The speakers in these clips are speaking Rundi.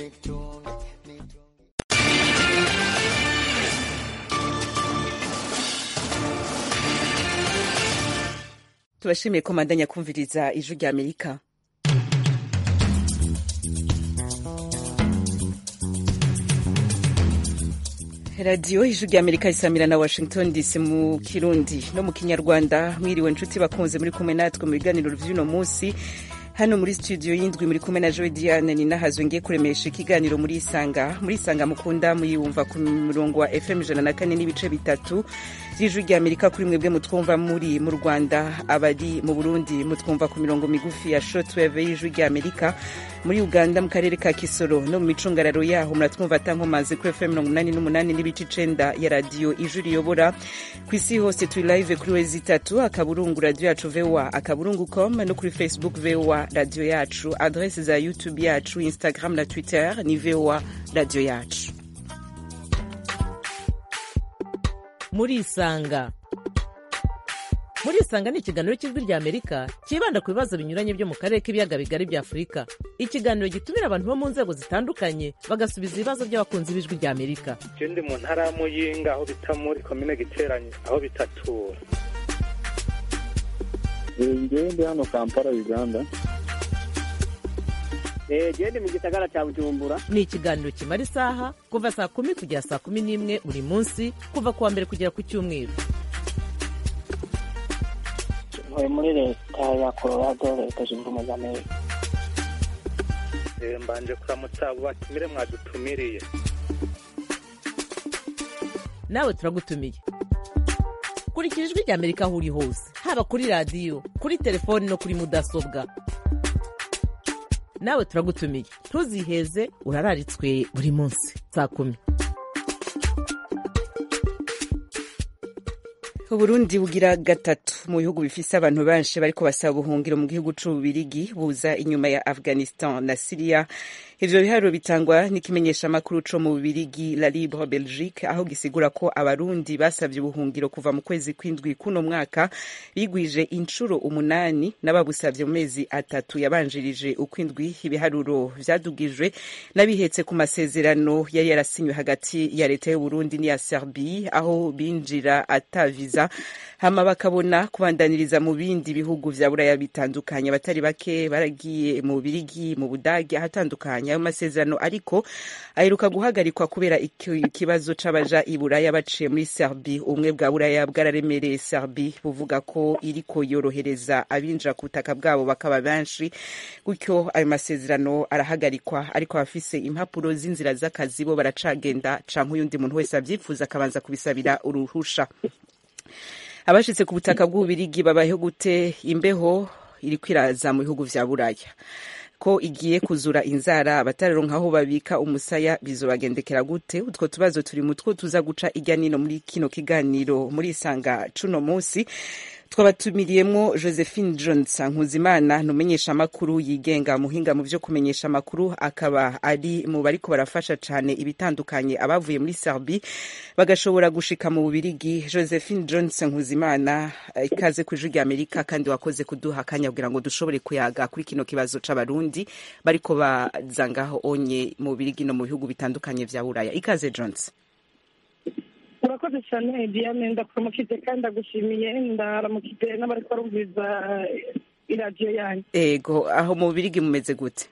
tubashimiye ko mandanya kumviriza ijwi rya amerika radiyo ijwi rya amerika isamira na washington dc mu kirundi no mu kinyarwanda mwiriwe nshuti bakunze muri kumwe natwe mu biganiro vy'uno munsi hano muri studio y'indwi muri kumwe na joy diane ni nahazwe ngiye kuremesha ikiganiro muri isanga muri isanga mukunda muyumva ku murongo wa fm ijana na kane n'ibice bitatu vy'ijwi rya amerika kuri mwebwe mutwumva muri mu rwanda abari mu burundi mutwumva ku mirongo migufi ya shortwave y'ijwi rya amerika muri uganda mu karere ka kisoro no mu micungararo yaho muratwumva atankomazi kuri fm mirongo umunani n'umunani n'ibice icenda ya radiyo ijwi riyobora ku isi hose turi live kuri wezi itatu akaburungu radiyo yacu voa akaburungu com no kuri facebook voa radiyo yacu adrese za youtube yacu instagram na twitter ni voa radiyo yacu murisanga murisanga ni ikiganiro cy'ijwi rya amerika cyibanda ku bibazo binyuranye byo mu karere k'ibiyaga bigari bya afurika ikiganiro gitumira abantu bo mu nzego zitandukanye bagasubiza ibibazo by'abakunzi b'ijwi rya amerika je ndi mu ntara ya muyinga aho bita muri komine giteranye aho bitatura ngewe ndi hano kampala uganda gende mu gisagara cya bujumbura ni ikiganiro kimara isaha kuva saa kumi kugera saa kumi n'imwe buri munsi kuva ku wa mbere kugera ku cyumweru ntuye muri leta ya colorado leta zunze ubumwe za amerika Eh, mbanje kuramutsa abo batumire mwadutumiriye nawe turagutumiye kurikira ijwi rya amerika aho uri hose haba kuri radiyo kuri telefoni no kuri mudasobwa nawe turagutumiye ntuziheze urararitswe buri munsi saa kumi uburundi bugira gatatu mu bihugu bifise abantu benshi bariko basaba ubuhungiro mu gihugu c'ububirigi buza inyuma ya afghanistan na syria ivyo biharuro bitangwa n'ikimenyeshamakuru co mu bubirigi la libre belgique aho gisigura ko abarundi basavye ubuhungiro kuva mu kwezi kw'indwi kuno mwaka bigwije incuro umunani n'ababusavye mu mezi atatu yabanjirije ukw'indwi ibiharuro vyadugijwe n'abihetse ku masezerano yari yarasinywe hagati ya leta y'uburundi n'iya serbie aho binjira ataviza hama bakabona kubandaniriza mu bindi bihugu vya buraya bitandukanye abatari bake baragiye mu birigi mu budage ahatandukanye ayo masezerano ariko aheruka guhagarikwa kubera ikibazo c'abaja i buraya baciye muri serbi ubumwe bwa buraya bwararemereye serbi buvuga ko iriko yorohereza abinjira ku butaka bwabo bakaba benshi gutyo ayo masezerano arahagarikwa ariko abafise impapuro z'inzira z'akazi bo baracagenda canke uyundi muntu wese avyifuza akabanza kubisabira uruhusha abashitse ku butaka bw'ububirigi babayeho gute imbeho iriko iraza mu bihugu vya buraya ko igiye kuzura inzara abataronka aho babika umusaya bizobagendekera gute utwo tubazo turi mutwo tuza guca irya nino muri kino kiganiro muri isanga cuno munsi twabatumiriyemwo josephine johnson nkuzimana numenyesha amakuru yigenga muhinga mu vyo kumenyesha amakuru akaba ari mu bariko barafasha cane ibitandukanye abavuye muri serbi bagashobora gushika mu bubirigi josephine johnson nkuzimana ikaze ku ijwi rya amerika kandi wakoze kuduha akanya kugira ngo dushobore kuyaga kuri kino kibazo c'abarundi bariko baza ngaho onye mu bubirigi no mu bihugu bitandukanye vya buraya ikaze johnson urakoze cyane diane ndakuramukije kandi ndagushimiye ndaramukije n'abari barumviriza iradiyo yanyu ego aho mu bubirigi mumeze gute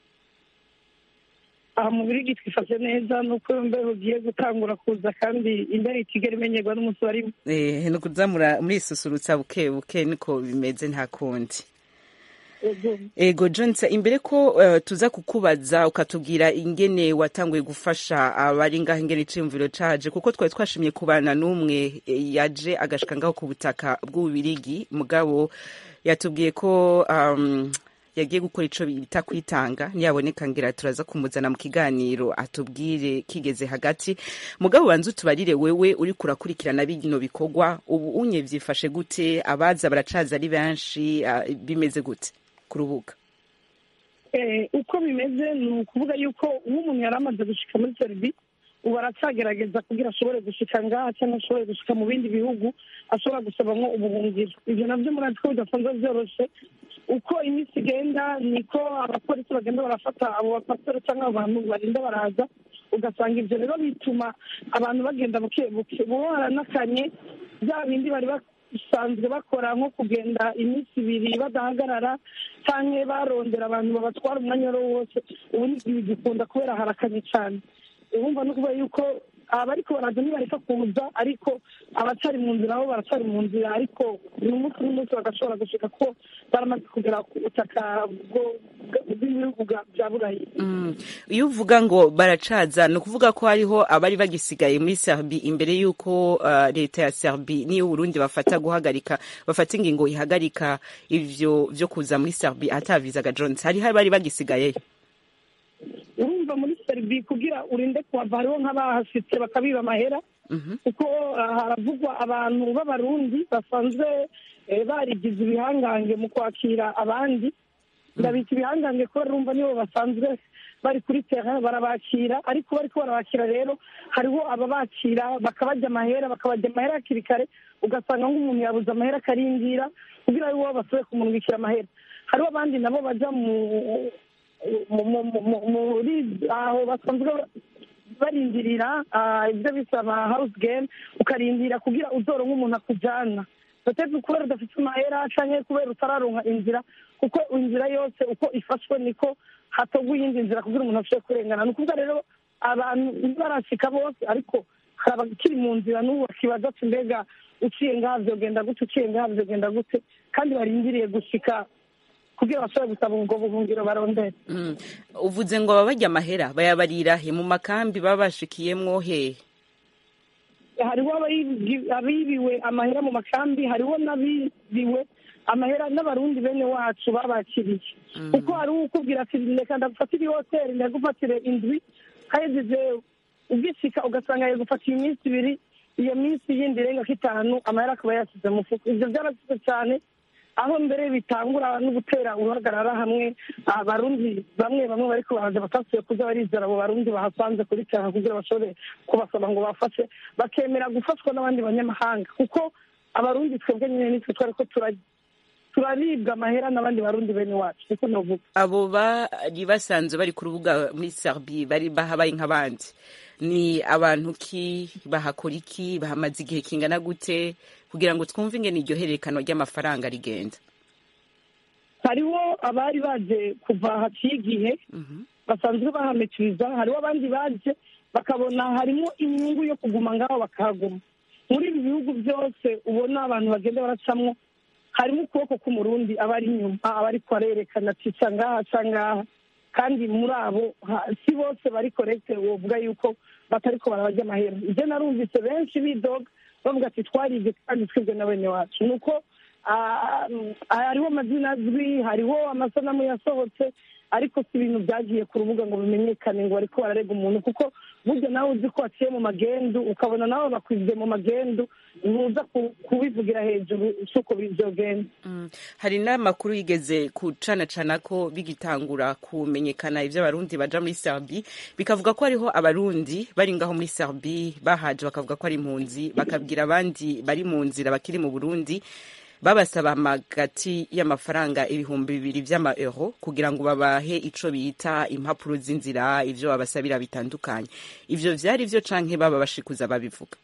aha mu birigi twifashe neza nuko imbeho ugiye gutangura kuza kandi imbeho itigera imenyerwa n'umunsi warimo eh ni ukuzamura murisusurutsa buke buke niko bimeze nta kundi ego johnson imbere ko uh, tuza kukubaza ukatubwira ingene watanguye gufasha abari ngaho ingene iciyumviro caje kuko twari twashimye kubana n'umwe yaje agashika ngaho ku butaka bw'ububirigi mugabo yatubwiye ko um, yagiye gukora ico bita kwitanga niyaboneka ngira turaza kumuzana mu kiganiro atubwire kigeze hagati mugabo banza utubarire wewe uriko urakurikirana bino bikorwa ubu unye vyifashe gute abaza baracaza ari benshi uh, bimeze gute ku rubuga uko bimeze ni ukuvuga yuko uwo umuntu yari amaze gushika muri serivi ubu aracagerageza kugira ashobore gushika ngaha cyangwa ashobore gushika mu bindi bihugu ashobora gusabamwo ubuhungiro ibyo nabyo murazi ko bidasanzwe byoroshe uko iminsi igenda niko abapolisi bagenda barafata abo bapasiteri cyangwa abantu barinda baraza ugasanga ibyo rero bituma abantu bagenda buke buke buba baranakanye bya bindi bari basanzwe bakora nko kugenda iminsi ibiri badahagarara cyangwa barondera abantu babatwara umwanya wari wo wose ubu ntibigikunda kubera harakanye cyane urumva no kuvuga yuko abariko baraza ntibareka kuza ariko abacari mu nzira bo baracari mu nzira ariko ni umunsi n'umunsi bagashobora gushika ko baramaze kugera ku butaka bwo- bw'ibihugu bwa- bya burayi Mm. iyo uvuga ngo baracaza ni ukuvuga ko hariho abari bagisigaye muri serbi imbere y'uko uh, leta ya serbi n'iyo uburundi bafata guhagarika bafata ingingo ihagarika ivyo vyo kuza muri serbi atavizaga jones hariho abari bagisigayeyo urumva muri serivi kugira urinde kuhava hariho nk'abahasitse bakabiba amahera Mhm. kuko ah, haravugwa abantu b'abarundi basanzwe eh, barigize ibihangange mu kwakira abandi ndabita ibihangange kubera urumva nibo basanzwe bari kuri terrain barabakira ariko bariko barabakira rero hariho ababakira bakabajya amahera bakabajya amahera hakiri kare ugasanga nk'umuntu yabuze amahera akarindira kugira ngo basubire kumurungikira amahera hariho abandi nabo baja mu mu- mu- mu- mu- muri aho basanzwe barindirira ah, ibyo bisaba house game ukarindira kugira uzoronka umuntu akujana peut-être kubera udafite amahera canke kubera utararonka inzira kuko inzira yose uko ifashwe niko hatogwa iyindi nzira kugira umuntu ashobore kurengana ni ukuvuga rero abantu ntibarashika bose ariko hari abakiri mu nzira n'ubu bakibaza ati mbega uciye ngaha vyogenda gute uciye ngaha vyogenda gute kandi barindiriye gushika kugira bashobore gusaba ubwo buhungiro barondera Mm. uvuze ngo baba barya amahera bayabarira he mu makambi baba bashikiyemwo hehe hariho abayibi- abibiwe amahera mu makambi hariho n'abibiwe amahera n'abarundi bene wacu babakiriye kuko hari ukubwira ati reka ndagufatire hoteli ndagufatire indwi hahejeje ugishika ugasanga yagufatira iminsi ibiri iyo minsi yindi irenga ko itanu amahera akaba yasize mu mufuko ivyo byarasize cyane aho mbere bitangura no gutera uruhagarara hamwe abarundi bamwe bamwe bariko baraza batasuye kuza barizera abo barundi bahasanze kuri cyane kugira bashobore kubasaba ngo bafashe bakemera gufashwa n'abandi banyamahanga kuko abarundi twebwe nyine nitwe twariko tura- turaribwa amahera n'abandi barundi bene wacu niko novuga abo bari basanzwe bari ku rubuga muri serbi bari bahabaye nk'abandi ni abantu ki bahakora iki bahamaze igihe kingana gute kugira ngo twumve ingene iryo hererekano ry'amafaranga rigenda hariho abari baje kuva haciye igihe basanzwe bahametiriza hariho abandi baje bakabona harimo inyungu yo kuguma ngaho bakahaguma muri ibi bihugu byose ubona abantu bagenda baracamwo harimo ukuboko k'umurundi aba ari inyuma aba ariko arerekana ati ca ngaha ca ngaha kandi muri abo ha- si bose bari korekite wovuga yuko batariko barabajya amahera ibyo narumvise benshi bidoga bavuga ati twaribye kandi twibwe na bene wacu ni uko ah, hariho amazina azwi hariho amasanamu yasohotse ariko si ibintu byagiye ku rubuga ngo bimenyekane ngo bariko bararega umuntu kuko burya nawe uzi ko waciye mu magendu ukabona nawe bakwibye mu magendu ntuza ku- kubivugira hejuru si uko byogenda Mm. hari n'amakuru yigeze kucanacana ko bigitangura kumenyekana ivyo abarundi baja muri serbi bikavuga ko hariho abarundi bari ngaho muri serbi bahaje bakavuga ko ari impunzi bakabwira abandi bari mu nzira bakiri mu burundi babasaba amagati y'amafaranga ibihumbi bibiri vy'amaeuro kugira ngo babahe ico bita impapuro z'inzira ivyo babasabira bitandukanye ivyo vyari vyo canke baba bashikuza babivuga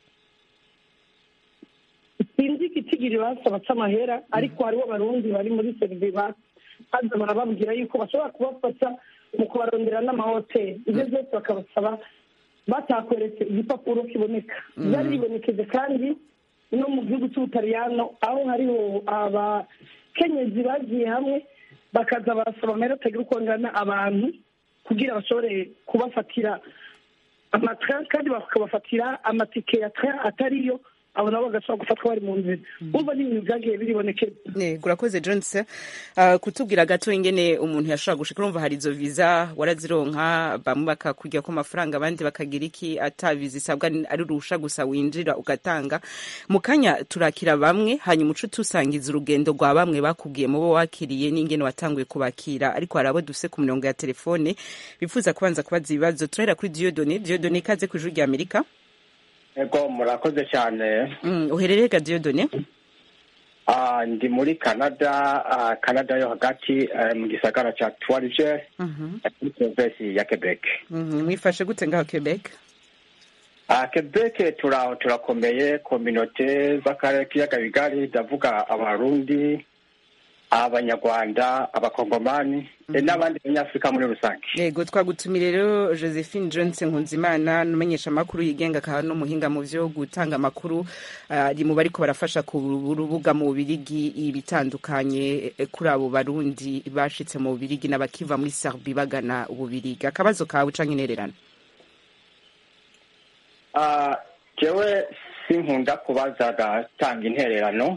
sinzi igitigiri basaba c'amahera ariko hariho abarundi bari muri serivi baza barababwira yuko bashobora kubafasha mu kubarondera n'amahoteli ibyo byose bakabasaba batakweretse igipapuro kiboneka byari bibonekeje kandi no mu gihugu cy'ubutaliyano aho hariho abakenyezi bagiye hamwe bakaza barasaba amahera atagira uko angana abantu kugira bashobore kubafatira amatra kandi bakabafatira amatike ya tra atariyo abo nabo bagashobora gufatwa bari mu nzira urumva ni ibintu byagiye biribonekeza Yego urakoze Jones uh, kutubwira gato ingene umuntu yashobora gushika urumva hari izo visa warazironka bamwe bakakujya ko amafaranga abandi bakagira iki ata visa isabwa ni- ari urusha gusa winjira ugatanga mu kanya turakira bamwe hanyuma uce tusangiza urugendo rwa bamwe bakubwiye mu bo wakiriye n'ingene watanguye kubakira ariko hari abo dufise ku mirongo ya telefone bifuza kubanza kubaza ibibazo turahera kuri Dieudonné Dieudonné ikaze ku ijuru rya Amerika Ego murakoze cyane mm, uherereye ga Dieudonné Ah, ndi muri canada ah, canada yo hagati eh, mu gisagara ca twarije Mhm. muri provinsi ya quebec Mhm, mwifashe gute ngaho Quebec Ah, quebec turaho turakomeye kominote z'akarere k'ibiyaga bigari ndavuga abarundi abanyarwanda abakongomani eh, n'abandi banyafurika muri rusange yego twagutumiye rero josephine johnson nkunzimana n'umumenyesha amakuru yigenga akaba n'umuhinga mu byo gutanga amakuru ari mu bariko barafasha ku rubuga mu bubirigi ibitandukanye eh, kuri abo barundi bashitse mu bubirigi n'abakiva muri serbi bagana ububirigi akabazo kawe canke intererano Ah, jewe sinkunda kubaza gatanga intererano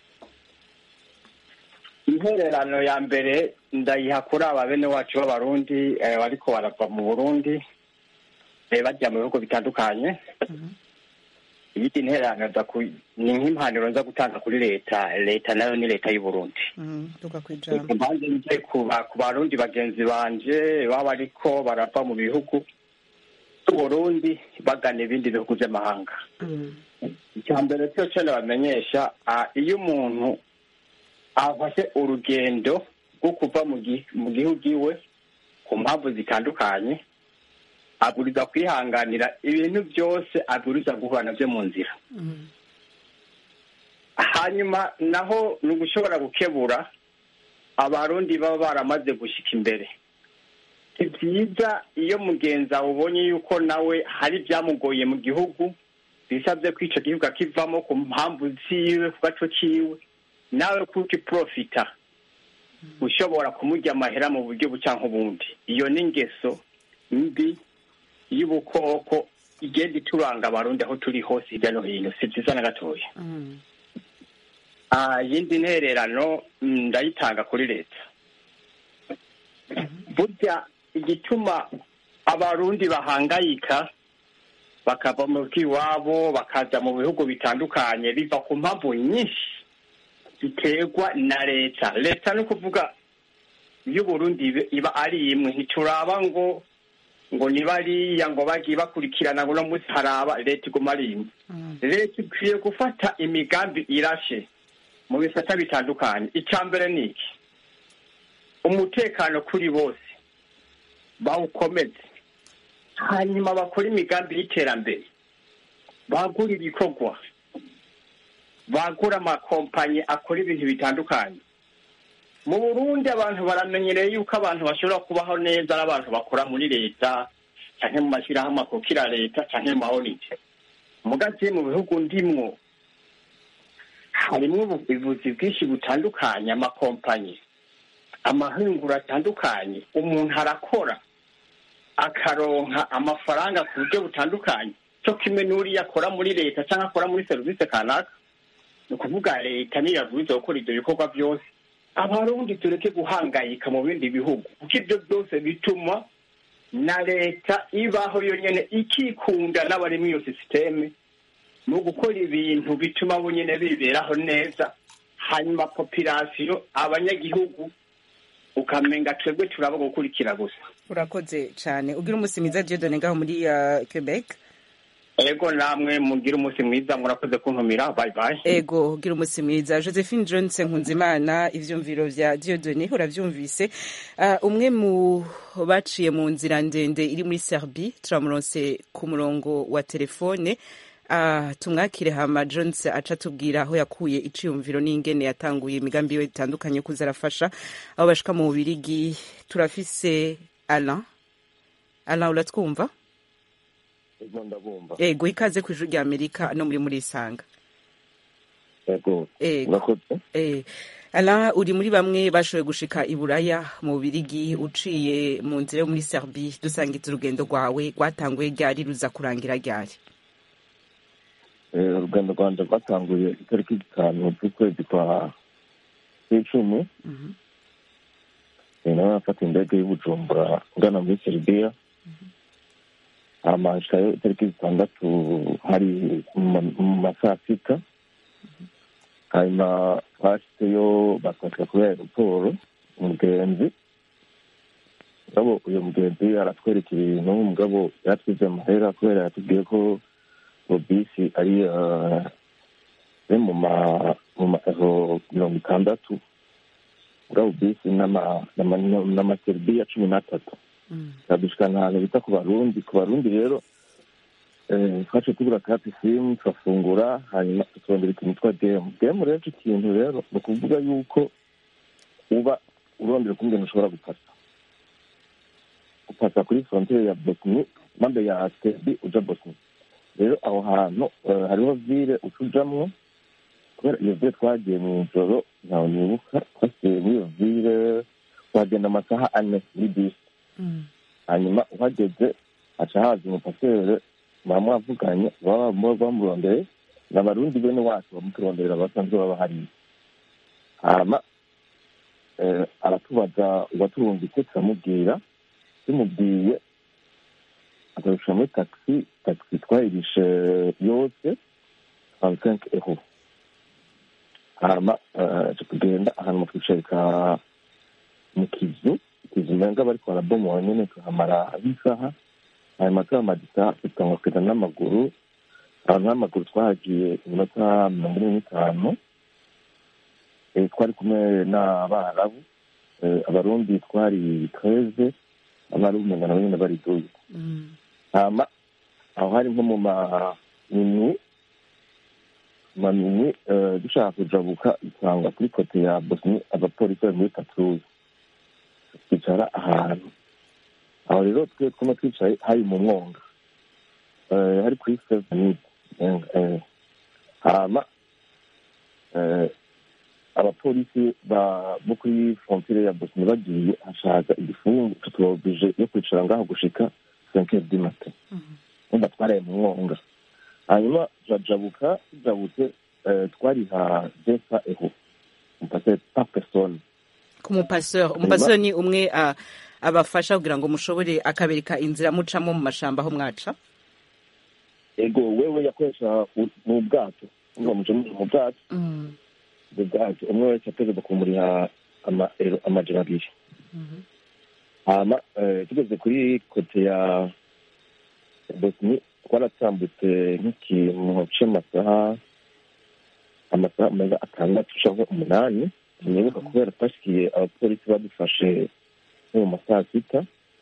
intererano ya mbere ndayiha kuri aba bene wacu b'abarundi eh, bariko barava mu burundi eh, bajya mu bihugu bitandukanye iyindi intererano nza ku- ni nk'impanuro nza gutanga kuri leta leta nayo ni leta y'uburundi tuka kwijambo mbanze nje ku ba- ku barundi bagenzi banje baba bariko barava mu bihugu by'uburundi bagana ibindi bihugu by'amahanga icya mbere cyo cyo nabamenyesha ah, iyo umuntu afashe urugendo rwo kuva mu gi- mu gihugu iwe ku mpamvu zitandukanye aburiza kwihanganira ibintu byose aburiza guhura nabyo mu nzira hanyuma naho ni ugushobora gukebura abarundi baba baramaze gushyika imbere si byiza iyo mugenzi wawe ubonye yuko nawe hari ibyamugoye mu gihugu bisabye ko icyo gihugu akivamo ku mpamvu ziwe ku gaco kiwe nawe kuki profita ushobora kumurya amahera mu buryo buca nk'ubundi iyo ni ingeso mbi y'ubukoko igenda ituranga abarundi aho turi hose hirya no hino si byiza na gatoya Ah, yindi ntererano mm, ndayitanga kuri leta burya igituma abarundi bahangayika bakava mu iwabo bakaza mu bihugu bitandukanye biva ku mpamvu nyinshi ziterwa na leta leta ni ukuvuga y'uburundi ibe- iba ari imwe ntituraba ngo ngo ni bariya ngo bagiye bakurikirana ngo uno munsi haraba leta iguma ari imwe leta ikwiye gufata imigambi irashe mu bisata bitandukanye icya mbere ni iki umutekano kuri bose bawukomeze hanyuma bakora imigambi y'iterambere bagura ibikorwa bagura amakompanyi akora ibintu bitandukanye mu burundi abantu baramenyereye yuko abantu bashobora kubaho neza ari abantu bakora muri leta cyangwa mu mashyirahamwe akukira leta cyangwa mu mahonite mugazi mu bihugu ndimwo harimo ubuvuzi bwinshi butandukanye amakompanyi amahinguro atandukanye umuntu arakora akaronka amafaranga ku buryo butandukanye cyo kimwe n'uriya akora muri leta cyangwa akora muri serivisi kanaka ni ukuvuga leta niyo yabwirizwa gukora ibyo bikorwa byose abarundi tureke guhangayika mu bindi bihugu kuko ibyo byose bituma na leta ibaho yonyine ikikunda n'abari muri iyo sisiteme mu gukora ibintu bituma bo nyine biberaho neza hanyuma popirasiyo abanyagihugu ukamenga twebwe turaba gukurikira gusa urakoze cyane ugira umunsi mwiza Dieudonné ngaho muri uh, Quebec ego namwe mugire umunsi mwiza murakoze kuntumira bye bye ego ugira umunsi mwiza josephine johnson nkunzimana ivyumviro vya Dieudonné uravyumvise uh, umwe mu baciye mu nzira ndende iri muri Serbie turamuronse ku murongo wa telefone Uh, tumwakire hama jones aca tubwira aho yakuye iciyumviro n'ingene yatanguye imigambi yiwe itandukanye yo kuza arafasha aho bashika mu bubirigi turafise alain alain uratwumva ego ndabumva ego ikaze ku ijuru rya amerika no muri muri isanga ego ego urakoze eh alain uri muri bamwe bashoboye gushika i buraya mu bubirigi uciye mu nzira yo muri serbie dusangiza urugendo rwawe rwatanguye ryari ruza kurangira ryari eh, urugendo rwanje rwatanguye itariki zitanu z'ukwezi kwa kw'icumi Mhm. Eh, nawe nafata indege y'ubujumbura ngana muri seribiya hama nshikayo itariki zitandatu hari mu ma- mu ma saa sita hanyuma twashitseyo batwatira kuri aeroporo umugenzi mugabo uyo mugenzi aratwereka ibintu mugabo yaratwize amahera kubera yatubwiye ko ngo bisi ari eh, ari mu ma mu ma euro mirongo itandatu mugabo bisi n'ama- n'ama- n'amateribiya cumi n'atatu Mm. turadushikana ahantu bita ku barundi ku barundi rero eh, twaciye tugura kati simu turafungura hanyuma turondera ikintu twa demu demu rero ico kintu rero ni ukuvuga yuko uba urondera ukungene ushobora gupasa gupasa kuri frontiere ya bosni mambe ya serbi uja bosni rero aho hantu eh, hariho vile utujamwo kubera iyo vile twagiye mu ijoro ntawe nibuka twasiye muri iyo vile wagenda amasaha ane muri bisi Mm. hanyuma uhageze haca haza umupasere baba mwavuganye baba baba bamurondeye ni abarundi bene wacu bamuturonderera basanzwe baba hariya hama eh, aratubaza uwaturungitse turamubwira tumubwiye akarusha muri taxi taxi twayirishe yose trente euro hama eh, tuca tugenda ahantu mutwicarika mu kizu ikizu umenga bariko barabomora nyene tuhamara nk'isaha hanyuma tuhamadika dutangwa kugenda n'amaguru ahantu n'amaguru twahagiye iminota mirongo ine n'itanu Eh, twari kumwe n'abarabu Eh, abarundi twari treze abarabu umenga nabo nyene bari duyi Mm. hama aho hari nko mu maminwi maminwi eh, dushaka kujabuka dusanga kuri kote ya bosni abapolisi bari muri patrouille twicara ahantu aho rero twe twuma twicaye hari mu mwonga Eh, hari kuri sevenid hama eh, abapolisi ba- bo kuri frontiere ya bosni bagiye hashaka igifungu tutubabije yo kwicara ngaho gushika cinq du matin umva twaraye mu mwonga hanyuma turajabuka tujabutse eh, twariha desa eho mpase pa persone ku mupaseur umupaseur ni umwe ah, abafasha kugira ngo mushobore akabereka inzira mucamo mu mashamba aho mwaca ego wewe yakoresha u- mu bwato umva muje mu mu bwato Mm. mu bwato umwe wese ategeza kumuriha ama- ero- amajana abiri hama eh, tugeze kuri kote ya bosni twaratambutse nk'ikintu c'amasaha amasaha meza atandatu canke umunani sinibuka kubera twashikiye abapolisi badufashe nko mu masaha sita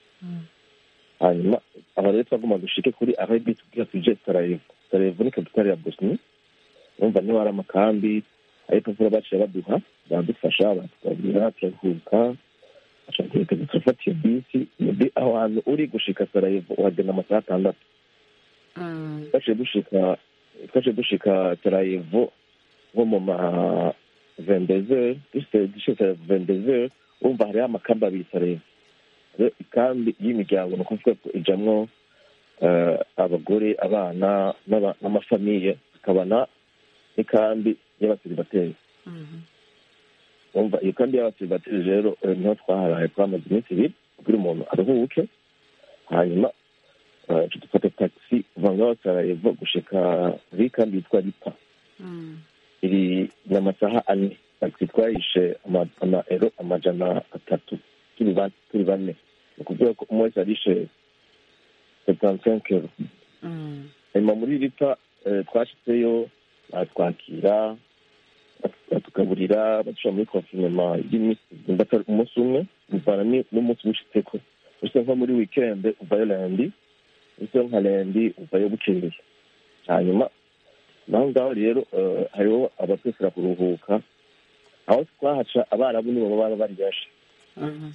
hanyuma aba rero twagomba dushike kuri arabi tubwira tuje sarayevo sarayevo ni kapitali ya bosni urumva niho hari amakambi ariko vuba baciye baduha baradufasha batugabira turaruhuka ashaka turafata iyo bisi iyo bi aho hantu uri gushika sarayevo uhagenda amasaha atandatu Mm. twaciye dushika twaciye dushika sarayevo nko mu ma vendeze dushika vendeze urumva hariho amakambi abiri sarayevo rero ikambi y'imiryango ni ukuvuga ko ijamwo eh, abagore abana n'aba- n'amafamiye hakabana n'ikambi y'abasiribateri Mhm. umva iyo kambi y'abasiribateri rero eh, niho twaharaye twamaze iminsi ibiri kugira umuntu aruhuke hanyuma eh, tuca dufata taxi kuva ngaho sarayevo gushika muri kambi yitwa ripa Mm. iri ni amasaha ane taxi twayishe ama- amaero amajana atatu turi ba- turi bane ni ukuvuga ko umwe wese yarishe setansenke euro Mm. hanyuma muri ripa eh, twashitseyo batwakira batugaburira badushira muri konfinema y'iminsi atari umunsi umwe bivana ni- n'umunsi wishitseko use nko muri wikende uvayo lendi use nka lendi uvayo bukeye hanyuma naho ngaho rero eh, hariho abatwesera kuruhuka aho twahaca abarabu nibo baba bari benshi Mhm.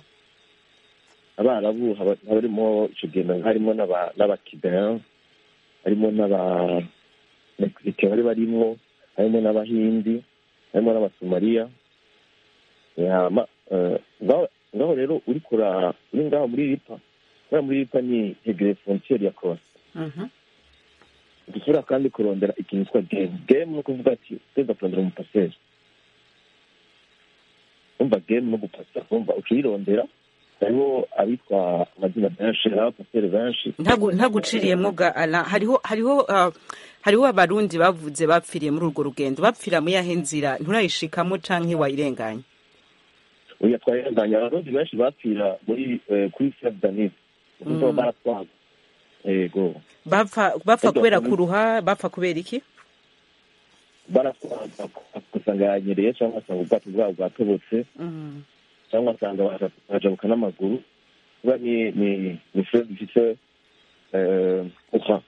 abarabu haba haba harimo ico gihe harimo n'aba- n'abakibeya harimo n'aba mexique bari barimwo harimo n'abahindi harimo n'abasomaliya hama eh, ngaho ngaho rero uri kura uri ngaho muri ripa kubera muri ripa ni hegere frontiere ya croatia Mhm. dushobora kandi kurondera ikintu cyitwa game game ni ukuvuga ati tweza kurondera umupaseri umva game no gupasa umva ukiyirondera hariho abitwa amazina menshi hariho abapaseri benshi ntagu ntaguciriyemwo ga ala hariho hariho uh, hariho abarundi bavuze bapfiriye muri urwo rugendo bapfira mu yahe nzira nturayishikamo canke wayirenganye uyu twayirenganya abarundi benshi bapfira muri eh, kuri sedanise ukuvuga Mm. baratwaga yego bapfa bapfa Ego, kubera mm. kuruha bapfa kubera iki baratwaga ugasanga yanyereye cyangwa asanga ubwato bwabo bwatobotse Mm. cyangwa asanga baja- bajabuka n'amaguru kuba ni ni ni fure zifite eh, ufa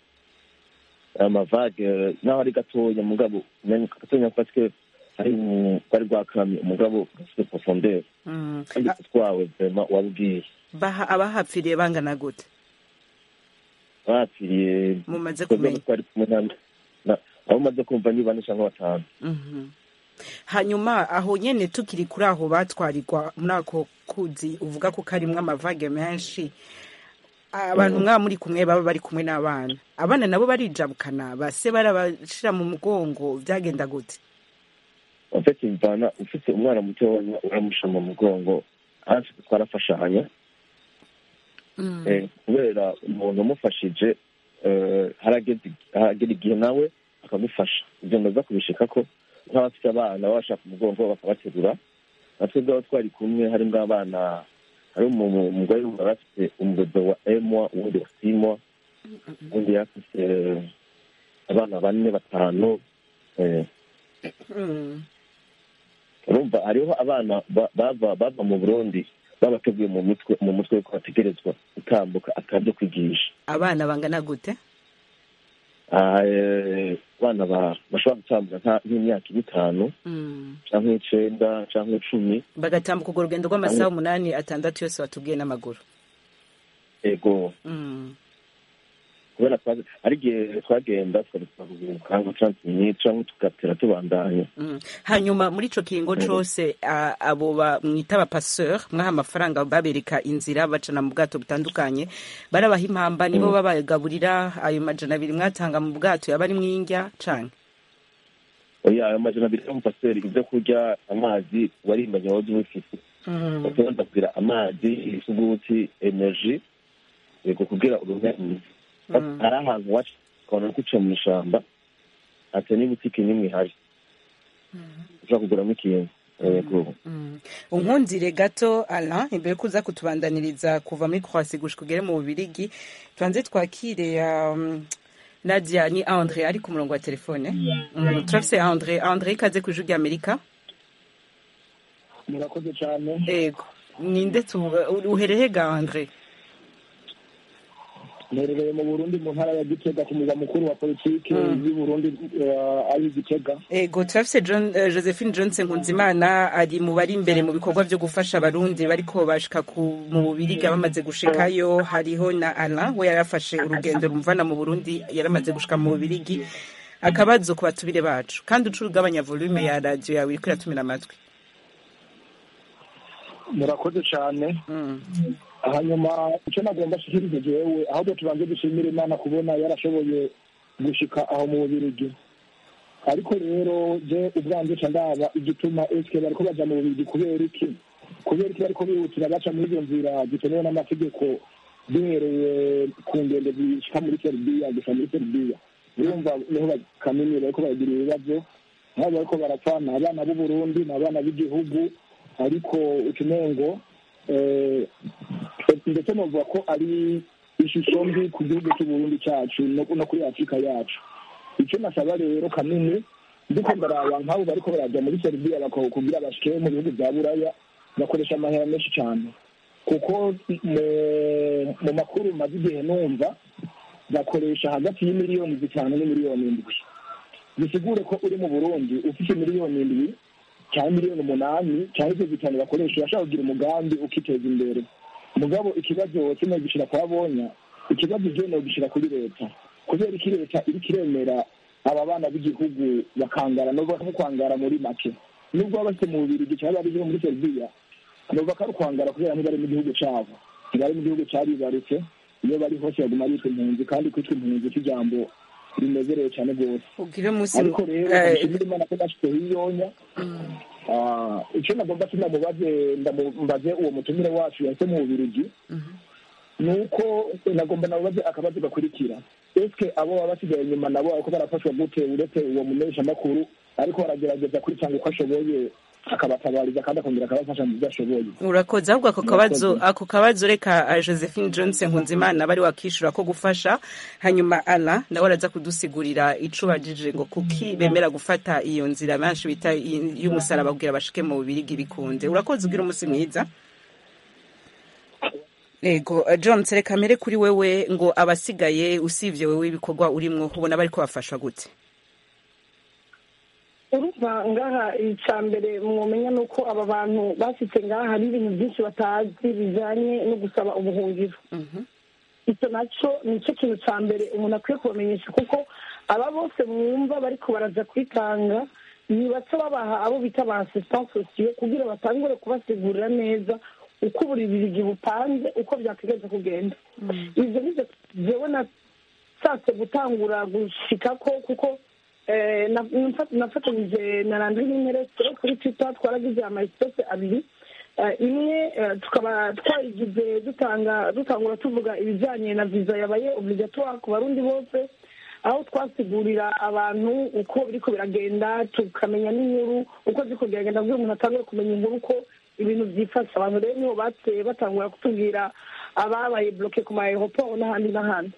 amavage naho ari gatoya mugabo umenye ko gatoya parce que hari mu- bari bwakamye umugabo gafite profondeur Mm. kandi Ah, utwawe vraiment wabwiye baha abahapfiriye bangana gute bapfiriye mumaze twebwe kumenya twari kumwe na- na- abo umaze kumva ni bane cyangwa batanu Mhm. hanyuma aho nyene tukiri kuri aho batwarirwa muri ako kuzi uvuga ko karimwo amavage menshi abantu mwaba muri kumwe baba bari kumwe n'abana abana nabo barijabukana base barabashira mu mugongo byagenda gute ufite imvana ufite umwana mutoya uramusha mu mugongo hafi twarafashanya Eh, kubera umuntu umufashije eh, harageze haragera igihe nawe akamufasha ibyo ndaza kubishika ko nk'abafite abana baba bashaka umugongo bakabaterura natwe bwaba twari kumwe harimo abana hari umu- umugore wari afite umudodo wa emwa uwundi wa simwa undi yafite eh, abana bane batanu eh, Mm. urumva hariho abana ba- bava bava mu burundi babateguye mu mutwe mu mutwe ko bategerezwa gutambuka akabyo kwigisha abana bangana gute Ah, eh, abana ba- bashobora gutambuka nka- nk'imyaka itanu Mm. cyangwa icenda cyangwa icumi bagatambuka urwo rugendo rw'amasaha umunani atandatu yose batubwiye n'amaguru ego Mm. kubera twaje- ari igihe twagenda tukaruhuka nka trente minutes cyangwa tugatera tubandanya Mm. hanyuma muri ico kiringo cose a- abo bamwita abapaseur mwaha amafaranga babereka inzira bacana mu bwato butandukanye barabaha impamba nibo babagaburira ayo majana abiri mwatanga mu bwato yaba ari mw'indya canke oya ayo majana abiri y'umupasiteri ibyo kurya amazi warimbanye wahoze ubifite bakabanza kugira amazi isuguti energy yego kugira urume hari ahantu waca ukabona ko uciye mu ishyamba ati n'ibutike n'imwe ihari ushobora kuguramo ikintu yego unkundire gato ala imbere ko uza kutubandaniriza kuva muri croasi gushika ugere mu bubirigi tubanze twakire um, nadia ni andre ari ku murongo wa telefone mm, turafise andre andre ikaze ku ijwi ry'amerika murakoze cyane ego ninde tu uhereye ga andre mperereye mu burundi mu ntara ya gitega ku murwa mukuru wa politiki y'u burundi eh, ari gitega ego turafise John, uh, josephine johnson nkunzimana ari mu bari imbere mu bikorwa vyo gufasha abarundi bariko bashika ku mu bubiriga bamaze gushikayo hariho na alain we yarafashe urugendo rumvana mu burundi yaramaze gushika mu bubirigi akabazo ku batubire bacu kandi uca ugabanya volume ya radiyo yawe iriko iratumira amatwi murakoze cyane Mm. hanyuma icyo nagomba ashikirize jewe ahubwo tubanze dushimira imana kubona yarashoboye gushika aho mu bubirigi ariko rero je ubwanje ca ndaba igituma eske bariko baja mu bubirigi kubera iki kubera iki bariko bihutira baca muri izo nzira zitemewe n'amategeko duhereye ku ngendo zishika muri serubiya gusa muri serubiya urumva niho bakamenya bariko baragira ibibazo nk'abo bariko barapfa ni abana b'uburundi ni abana b'igihugu ariko utumengo eh, ndetse novuga ko ari ishusho mbi ku gihugu cy'uburundi cyacu no no kuri afurika yacu icyo nasaba rero kanini ndiko ndaraba nk'abo bariko barajya muri serubiya kugira bashike mu bihugu bya buraya bakoresha amahera menshi cyane kuko mu- mu makuru maze igihe numva bakoresha hagati y'imiliyoni zitanu n'imiliyoni indwi bisigure ko uri mu burundi ufite miliyoni indwi cyangwa miliyoni umunani cyangwa ibyo bitanu bakoresha urashaka kugira umugambi ukiteza imbere mugabo ikibazo kimwe gishira kwa bonya ikibazo je no gishira kuri leta kubera iki leta iriko iremera aba bana b'igihugu bakangara no nko kwangara muri make nubwo baba bafite mu bubirigi cyangwa bari muri serbia nova ko ari ukwangara kubera ntibari mu gihugu cyabo ntibari mu gihugu cyaribarutse iyo bari hose baguma bitwa impunzi kandi kwitwa impunzi cy'ijambo rinezerewe cyane rwose ugire umunsi ariko rero eh, nshimira imana ko nashyizeho iyonya Ah, icyo nagomba sinamubaze ndamumbaze uwo mutumire wacu yahise mu bubirigi ni uko nagomba namubaze akabazo gakurikira eske abo baba basigaye inyuma nabo ariko barafashwa gute uretse uwo mumenyeshamakuru ariko baragerageza kwitanga uko ashoboye akabatabariza kandi akongera akabafasha mu byo ashoboye urakoze ahubwo ako kabazo Murakoze. ako kabazo reka uh, josephine johnson nkunzimana bari wakishura ko gufasha hanyuma ala nawe araza kudusigurira ico bajije ngo kuki bemera gufata iyo nzira benshi bita i- y'umusaraba kugira bashike mu bubirigi bikunde urakoze ugira umunsi mwiza ego uh, john reka mbere kuri wewe ngo abasigaye usivye wewe ibikorwa urimwo ubona bariko bafashwa gute urumva ngaha icya mbere mwumenya ni uko aba bantu bashyitse ngaha hari ibintu byinshi batazi bijyanye no gusaba ubuhungiro icyo nacyo ni cyo kintu cya mbere umuntu akwiye kubamenyesha kuko aba bose mwumva bariko baraza kwitanga ni bato babaha abo bita ba asisitanse sosiyo kugira batangure kubasigurira neza uko buri birigi bupanze uko byategereza kugenda ibyo nibyo jewe nashatse gutangura gushikako kuko eh, na- nafa- nafatanyije na randri n'interese kuri twitter twaragize amayisitose abiri Eh, imwe eh, tukaba twayigize dutanga dutangura tuvuga ibijyanye na viza yabaye obligatoire ku barundi bose aho twasigurira abantu uko biriko biragenda tukamenya n'inkuru uko ziriko biragenda kugira umuntu atangure kumenya inkuru uko ibintu byifashe abantu rero niho bateye batangura kutubwira ababaye bloke ku ma aeroport n'ahandi n'ahandi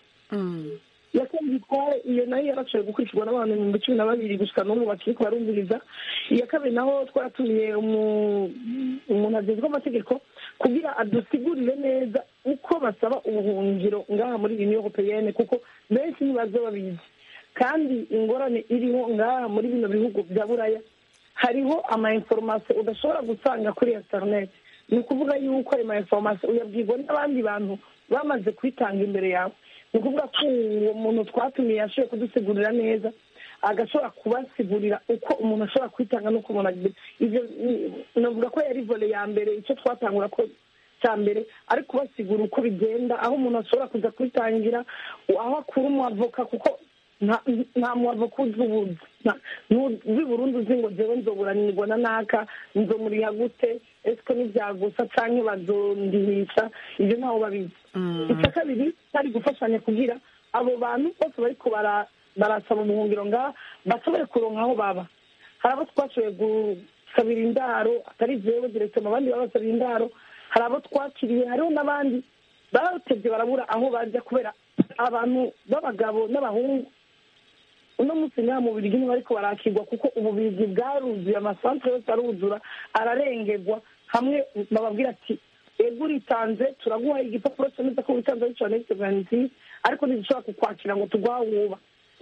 yakoze itware iyo nayo yarashoboye gukurikirwa n'abantu ibihumbi cumi na babiri gusa n'ubu bakiri kubarumviriza iya kabiri naho twaratumiye umu- umuntu agezwe amategeko kugira adusigurire neza uko basaba ubuhungiro ngaha muri union europeyenne kuko benshi ntibaze babizi kandi ingorane iriho ngaha muri bino bihugu bya buraya hariho ama information udashobora gusanga kuri internet ni ukuvuga yuko ayo ma information uyabwirwa n'abandi bantu bamaze kwitanga imbere yawe ni ukuvuga ko uwo muntu twatumiye yashoboye kudusigurira neza agashobora kubasigurira uko umuntu ashobora kwitanga n'uko umuntu agira ibyo ni- navuga ko yari vole ya mbere icyo twatangura ko cya mbere ari kubasigura uko bigenda aho umuntu ashobora kuza kwitangira aho akura umwavoka kuko nta nta mwavoka uzi ubuzi Nta- ntuzi burundu uzi ngo jewe nzoburanirwa na naka nzomuriha gute esiko nibyagusa canke bazondihisha ibyo ntaho babizi icya kabiri cyari gufashanya kugira abo bantu bose bariko bara- barasaba ubuhungiro ngaha bashobore kuronka aho baba hari abo twashoboye gusabira indaro atari jewe direktoma abandi babasabira indaro hari abo twakiriye hariho n'abandi batevye barabura aho bajya kubera abantu b'abagabo n'abahungu uno munsi ngaha mu birigi ntibariko barakirwa kuko ububirigi bwaruzuye amasantere yose aruzura ararengerwa hamwe bababwira ati ego uritanze turaguha igipapuro cyemeza ko witanze ari cya vanisi ariko ntidushobora kukwakira ngo tugwawuba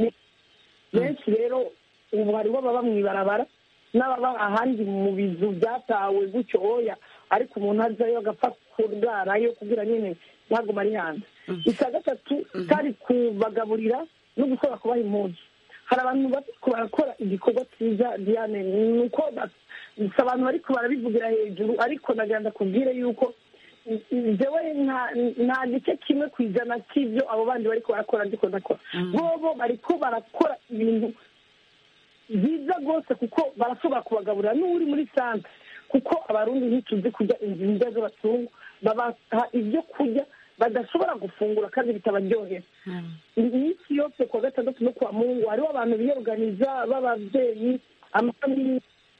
benshi rero ubu hariho ababa mu ibarabara n'ababa ahandi mu bizu byatawe gutyo oya ariko umuntu azayo agapfa kurarayo kugira nyine ntabwo ari hanze icya gatatu cyari kubagaburira no gukora kubaha impunzi hari abantu bariko barakora igikorwa cyiza diane ni uko ba- si abantu bariko barabivugira hejuru ariko nagira ndakubwire yuko jewe nta- nta gice kimwe ku ijana cy'ibyo abo bandi bariko barakora ndiko ndakora bobo bariko barakora ibintu byiza rwose kuko barashobora kubagaburira n'uri muri santere kuko abarundi ntituzi kurya inzira z'abatungu babaha ibyo kurya badashobora gufungura kandi bitabaryohera iminsi yose kuwa gatandatu no kuwa mungu hariho abantu biyoganiza b'ababyeyi amafamili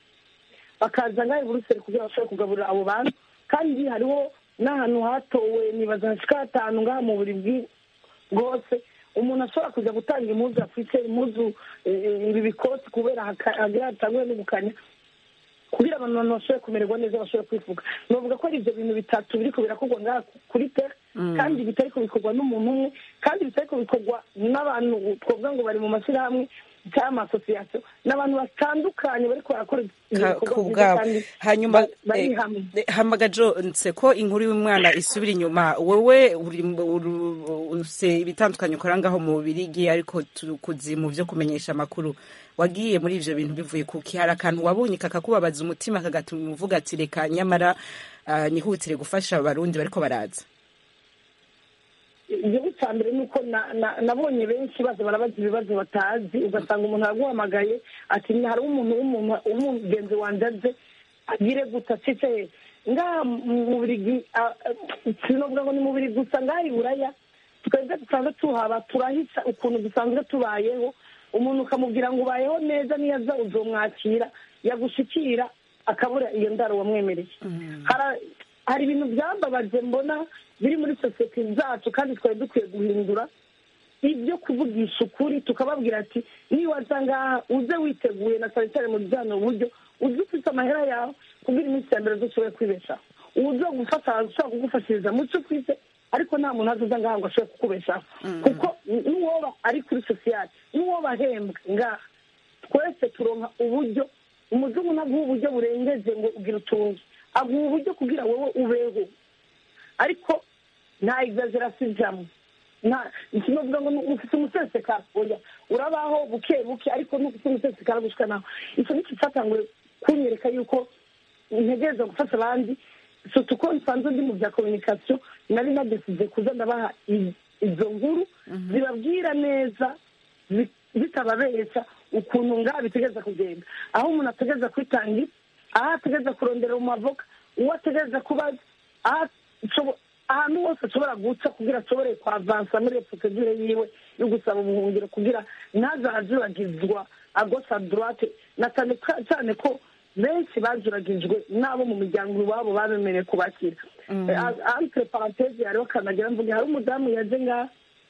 bakaza ngaho i buruseli kugira bashobore kugaburira abo bantu kandi hariho n'ahantu hatowe nibaza hashika hatanu ngaha mu buri bwi- bwose umuntu ashobora kuja gutanga impuzu afite impuzu eh, ibi bikoti kubera haka- hagira hatangwe n'ubukanya kugira abantu abantu bashobore kumererwa neza bashobore kwifuka novuga ko ari ibyo bintu bitatu biriko birakorwa ngaha kuri tere kandi bitariko bikorwa n'umuntu umwe kandi bitariko bikorwa n'abantu twavuga ngo bari mu mashyirahamwe cyangwa amasosiyasiyo n'abantu batandukanye bariko barakora Ka- ibikorwa ku byiza bwabo kandi hanyuma ba- bari eh, hamwe eh, hamagajo nse ko inkuru y'umwana isubira inyuma wowe uri uru- use ibitandukanye ukora ngaho mu birigi ariko tukuzi mu byo kumenyesha amakuru wagiye muri ivyo bintu bivuye kuki hari akantu wabonye kakakubabaza umutima kagatuma uvuga ati reka nyamara ah, nihutire gufasha abarundi bariko baraza igihugu cya mbere ni uko na- na- nabonye benshi baza barabaza ibibazo batazi ugasanga umuntu araguhamagaye ati "Ni- hariho umuntu w'umuntu w'umugenzi wanjye aje agire guta cece ngaha mu Bubiligi, ah, ah, sinovuga ngo ni mu Bubiligi gusa ngaha i buraya twebwe dusanzwe tuhaba turahisa ukuntu dusanzwe tubayeho umuntu ukamubwira ngo ubayeho neza niyo aza uzomwakira yagushikira akabura iyo ndaro wamwemereye Hara- hari ibintu byambabaje mbona biri muri sosiyete zacu kandi twari dukwiye guhindura ibyo kuvugisha ukuri tukababwira ati niwaza ngaha uze witeguye na cyane cyane mu bijyanye uburyo uze ufite amahera yawe kugira iminsi ya mbere dushoboye kwibeshaho uza gufata ushobora kugufashiriza mu cyo ufite ariko nta muntu azaza ngaha ngo ashobore kukubeshaho kuko n'uwoba ari kuri sosiyete n'uwoba ahembwa ngaha twese turonka uburyo umuzungu ntaguha uburyo burengeje ngo ugira utunge aguha uburyo kugira wowe ubeho ariko nta exaggeration ijamo nta sinovuga ngo ufite umusesekara oya urabaho buke buke ariko n'ufite umusesekara gushika naho icyo nicyo cyatanguye kunyereka yuko ntegereza gufasha abandi sutu ko nsanzwe ndi mu bya communication nari nadesize kuza ndabaha i- izo nkuru zibabwira neza zi- zitababeshya ukuntu ngaha bitegereza kugenda aho umuntu ategereza kwitangira aho ategereza kurondera mu mavoka uwo ategereza kubaza aho ashobo- ahantu hose ashobora guca kugira ashobore kwavansa muri iyo procedure yiwe yo gusaba ubuhungiro kugira ntazajuragizwa agosha droite na cyane ka- cyane ko benshi bajuragijwe n'abo mu miryango iwabo babemereye kubakira entre parenthese hariho kanagira mvuge hari umudamu yaje ngaha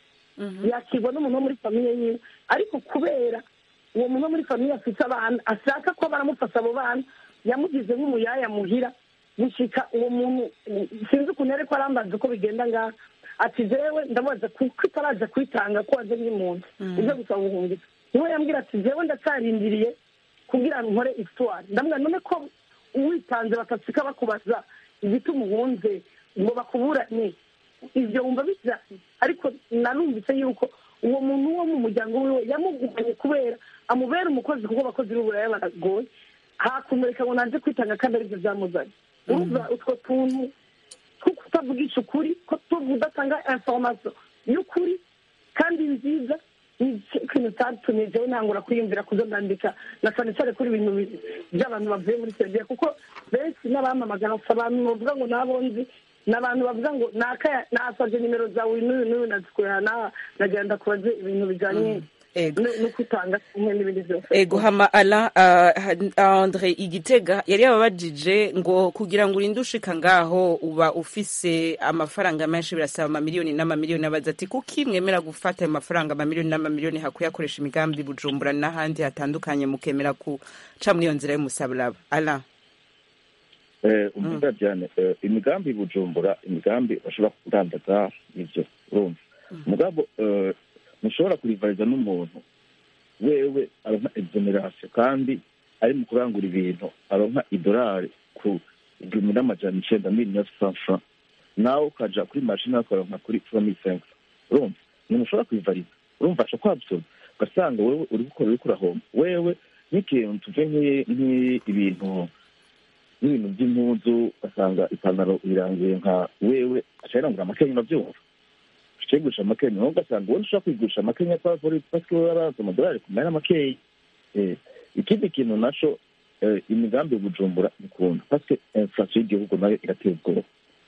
yakirwa n'umuntu wo muri famiye yiwe ariko kubera uwo muntu wo muri famiye afite abana ashaka ko baramufasha abo bana yamugize nk'umuyaya muhira gushika uwo muntu sinzi ukuntu ariko arambaza uko bigenda ngaha ati jewe ndamubaza kuko itaraza kwitanga ko waje nk'impunzi uje gusaba ubuhungiro niwe yambwira ati jewe ndacarindiriye kugira ngo nkore histoire ndamubwira none ko uwitanze batasika bakubaza igituma uhunze ngo bakuburane ibyo wumva bisa ariko nanumvise yuko uwo muntu wo mu muryango wiwe yamugumanye kubera amubera umukozi kuko abakozi b'uburaya baragoye hakumureka ngo naje kwitanga kandi aribyo byamuzanye urumva utwo tuntu two kutavugisha ukuri ko tudatanga information y'ukuri kandi nziza ni ikintu cyatumye jewe ntangura kwiyumvira kuzo ndandika na cyane cyane kuri ibintu bi- by'abantu bavuye muri serivisi kuko benshi n'abamamagara si abantu bavuga ngo nabonzi ni abantu bavuga ngo naka nasabye nimero zawe n'uyu n'uyu nazikuye na nagenda kubaze ibintu bijyanye Ego. no no kwitanga kimwe n'ibindi byose ego hama ala uh, andre igitega yari yababajije ngo kugira ngo urinde ushika ngaho uba ufise amafaranga menshi birasaba amamiliyoni n'amamiliyoni abaza ati kuki mwemera gufata ayo mafaranga amamiliyoni n'amamiliyoni hakuyakoresha imigambi bujumbura n'ahandi hatandukanye mukemera kuca muri iyo nzira y'umusaburaba ala umvuga cyane imigambi i bujumbura imigambi bashobora kudandaza nibyo urumva mugabo eh, ntushobora kurivariza n'umuntu wewe aronka exoneration kandi ari mu kurangura ibintu aronka idolari ku igihumbi n'amajana icenda mille neuf cent francs nawe ukaja kuri mashini ukaronka kuri trois mille cinq cents urumva umuntu ushobora kurivariza urumva aca kwabsorba ugasanga wewe uri gukora uriko urahomba wewe n'ikintu tuve nk'i- nk'ibintu n'ibintu by'impuzu ugasanga ipantaro irangiye nka wewe aca yirangura amakenya urabyumva aca yigurisha amakenya nawe ugasanga wowe ushobora kwigurisha amakenya kwa pori pasike wowe araza amadolari kumera makeya Eh, ikindi kintu naco eh, imigambi yo bujumbura ikunda pasike inflation y'igihugu nayo irateye ubwoba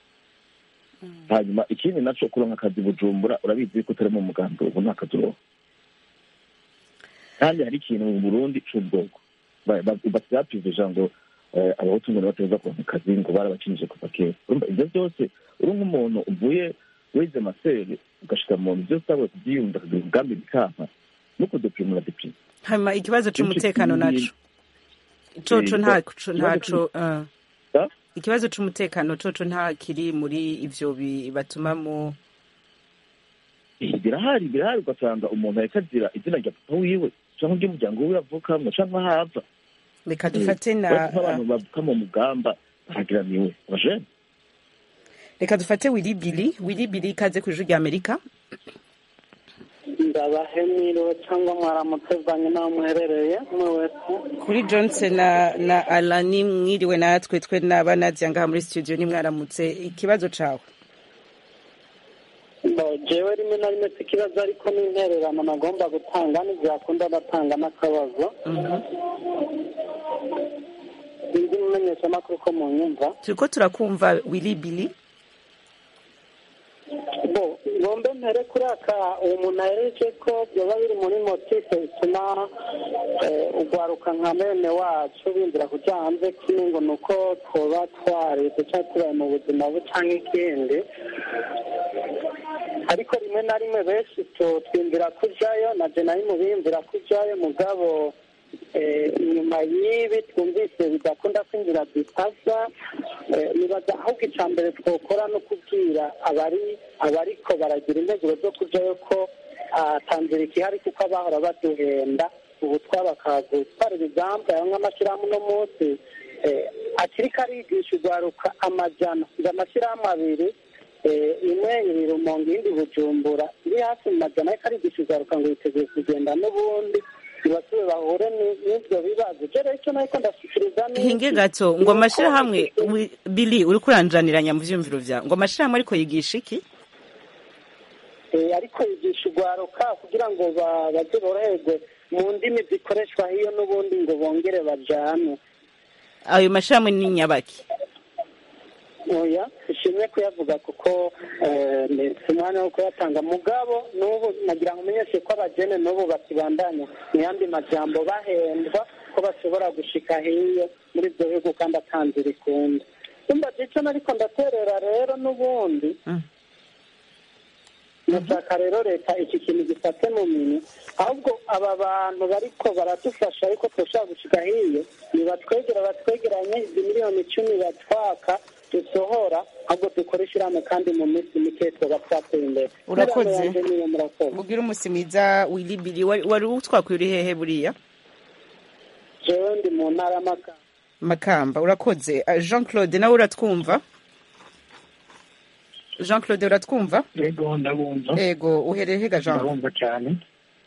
hanyuma ikindi naco kuronka akazi bujumbura urabizi yuko utari mu mugambi ubu nta kazi uronka kandi hari ikintu mu burundi c'ubwoko basiyapiveja ngo eh, abahutu ngo nibateza kuronka akazi ngo barabakinije kuva kera urumva ivyo vyose uri nk'umuntu uvuye wize masere ugashika mu nzu byose utabuye kuvyiyumva akagira umugambi bikanka no kudeprimura deprime hama ikibazo c'umutekano naco coco ntaco ntaco uh, Ah? ikibazo c'umutekano coco nta kiri muri ivyo bi- batuma mu Eh, birahari birahari ugasanga umuntu ariko azira izina rya papa wiwe canke ry'umuryango wiwe avukamwo canke aho ava reka dufate na Uretse nk'abantu bavuka mu mugamba bahagiraniwe abajene reka dufate willy billy willy billy ikaze ku ijwi rya amerika ndabahemiriwe cyangwa mwaramutse bwanyu n'aho muherereye umwe wese kuri johnson na na alani mwiriwe natwe twe n'abanadia ngaha muri studio nimwaramutse ikibazo cawe Bo, jewe rimwe na rimwe si ikibazo ariko n'intererano nagomba gutanga ntibyakunda batanga n'akabazo sinzi umumenyeshamakuru ko mu nyumva turiko turakumva willy billy bo ngombe mpere kuri aka uwo muntu ahereje ko byoba biri muri motife bituma eh, ugwaruka nka bene wacu bindira kuja hanze kimwe ngo ni uko twoba twareze cyangwa tubaye mu buzima bu canke ikindi ariko rimwe na rimwe benshi tu- twiyumvira kujayo na je nari mu biyumvira kujayo mugabo eh, inyuma y'ibi twumvise bidakunda kwinjira dutasa eh, nibaza ahubwo icya mbere twokora no kubwira abari abariko baragira integuro zo kujayo ko ah, tanzira ihari kuko abahora baduhenda ubu twabakaza twara ibigambo aya nk'amashyirahamwe uno munsi eh, akiriko arigisha urwaruka amajana ngo amashyirahamwe abiri eh, imwe iri rumonge iyindi bujumbura iri hafi mu majana ariko arigisha urwaruka ngo yiteguye kugenda n'ubundi ntibasube bahure ni- n'ibyo bibazo je rero icyo nariko ndashikiriza ni hinge iki? gato ngo Ni uko amashirahamwe iki- wi- billy uriko uranjaniranya mu vyumviro vyawe ngo amashirahamwe ariko yigisha iki Eh, ariko yigisha urwaruka kugira ngo ba- baze boroherwe mu ndimi zikoreshwa hiyo n'ubundi ngo bongere bajane ayo mashirahamwe ni nyabaki oya ishimwe kuyavuga kuko eh, ni- si umwanya wo kuyatanga mugabo n'ubu nagira ngo umenyeshe ko abajene n'ubu bakibandanya mu yandi majambo bahendwa ko bashobora gushika hiyo muri ibyo bihugu kandi atanzira ikunda umva ico nariko ndaterera rero n'ubundi Mm. ndashaka rero leta iki kintu gifate mu minwe ahubwo aba bantu bariko baradufasha ariko turashobora gushika hiyo nibatwegera batwegeranye izi miliyoni icumi batwaka dusohora ahubwo dukore ishirahamwe kandi mu minsi mike twoba twateye imbere Urakoze. Inama yanje niyo murakoze ubwira umusi mwiza willy billy wari wari utwakuye uri hehe buriya jewe ndi mu ntara y'amakamba makamba urakoze Ah, jean claude nawe uratwumva jean claude uratwumva yego ndabumva ego uhereye hega jean ndabumva cyane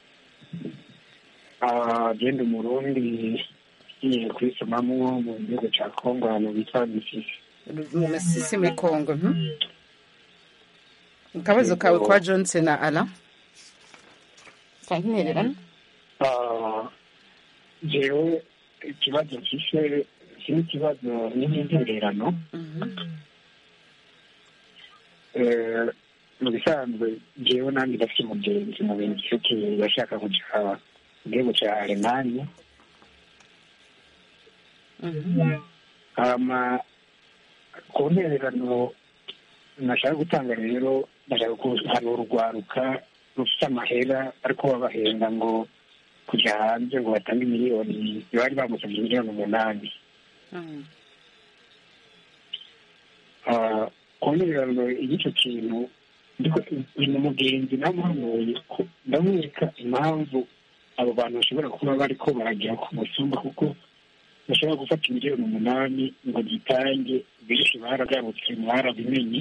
Ah, genda umurundi ngiye kwisomamwo mu gihugu cya kongo ahantu bita misisi mu masisi muri congo mhm. akabazo kawe kwa johnson na ala kankinererana Ah, jewe ikibazo mfise iki ni ikibazo n'intererano Eh, mu bisanzwe jewe nanjye ndafite umugenzi mu bintu by'uki yashaka kuja mu gihugu cya alemanya hama ku ntererano nashaka gutanga rero ndashaka kuhanura urwaruka rufite amahera ariko babahenda ngo kujya hanze ngo batange miliyoni bari bamusabye miliyoni umunani Ah, ku ntererano y'icyo kintu ndiko uyu mugenzi namuhanuye ko ndamwereka impamvu abo bantu bashobora kuba bariko baragera ku musumba kuko bashobora gufata miliyoni umunani ngo gitange benshi baragarutse mwarabimenye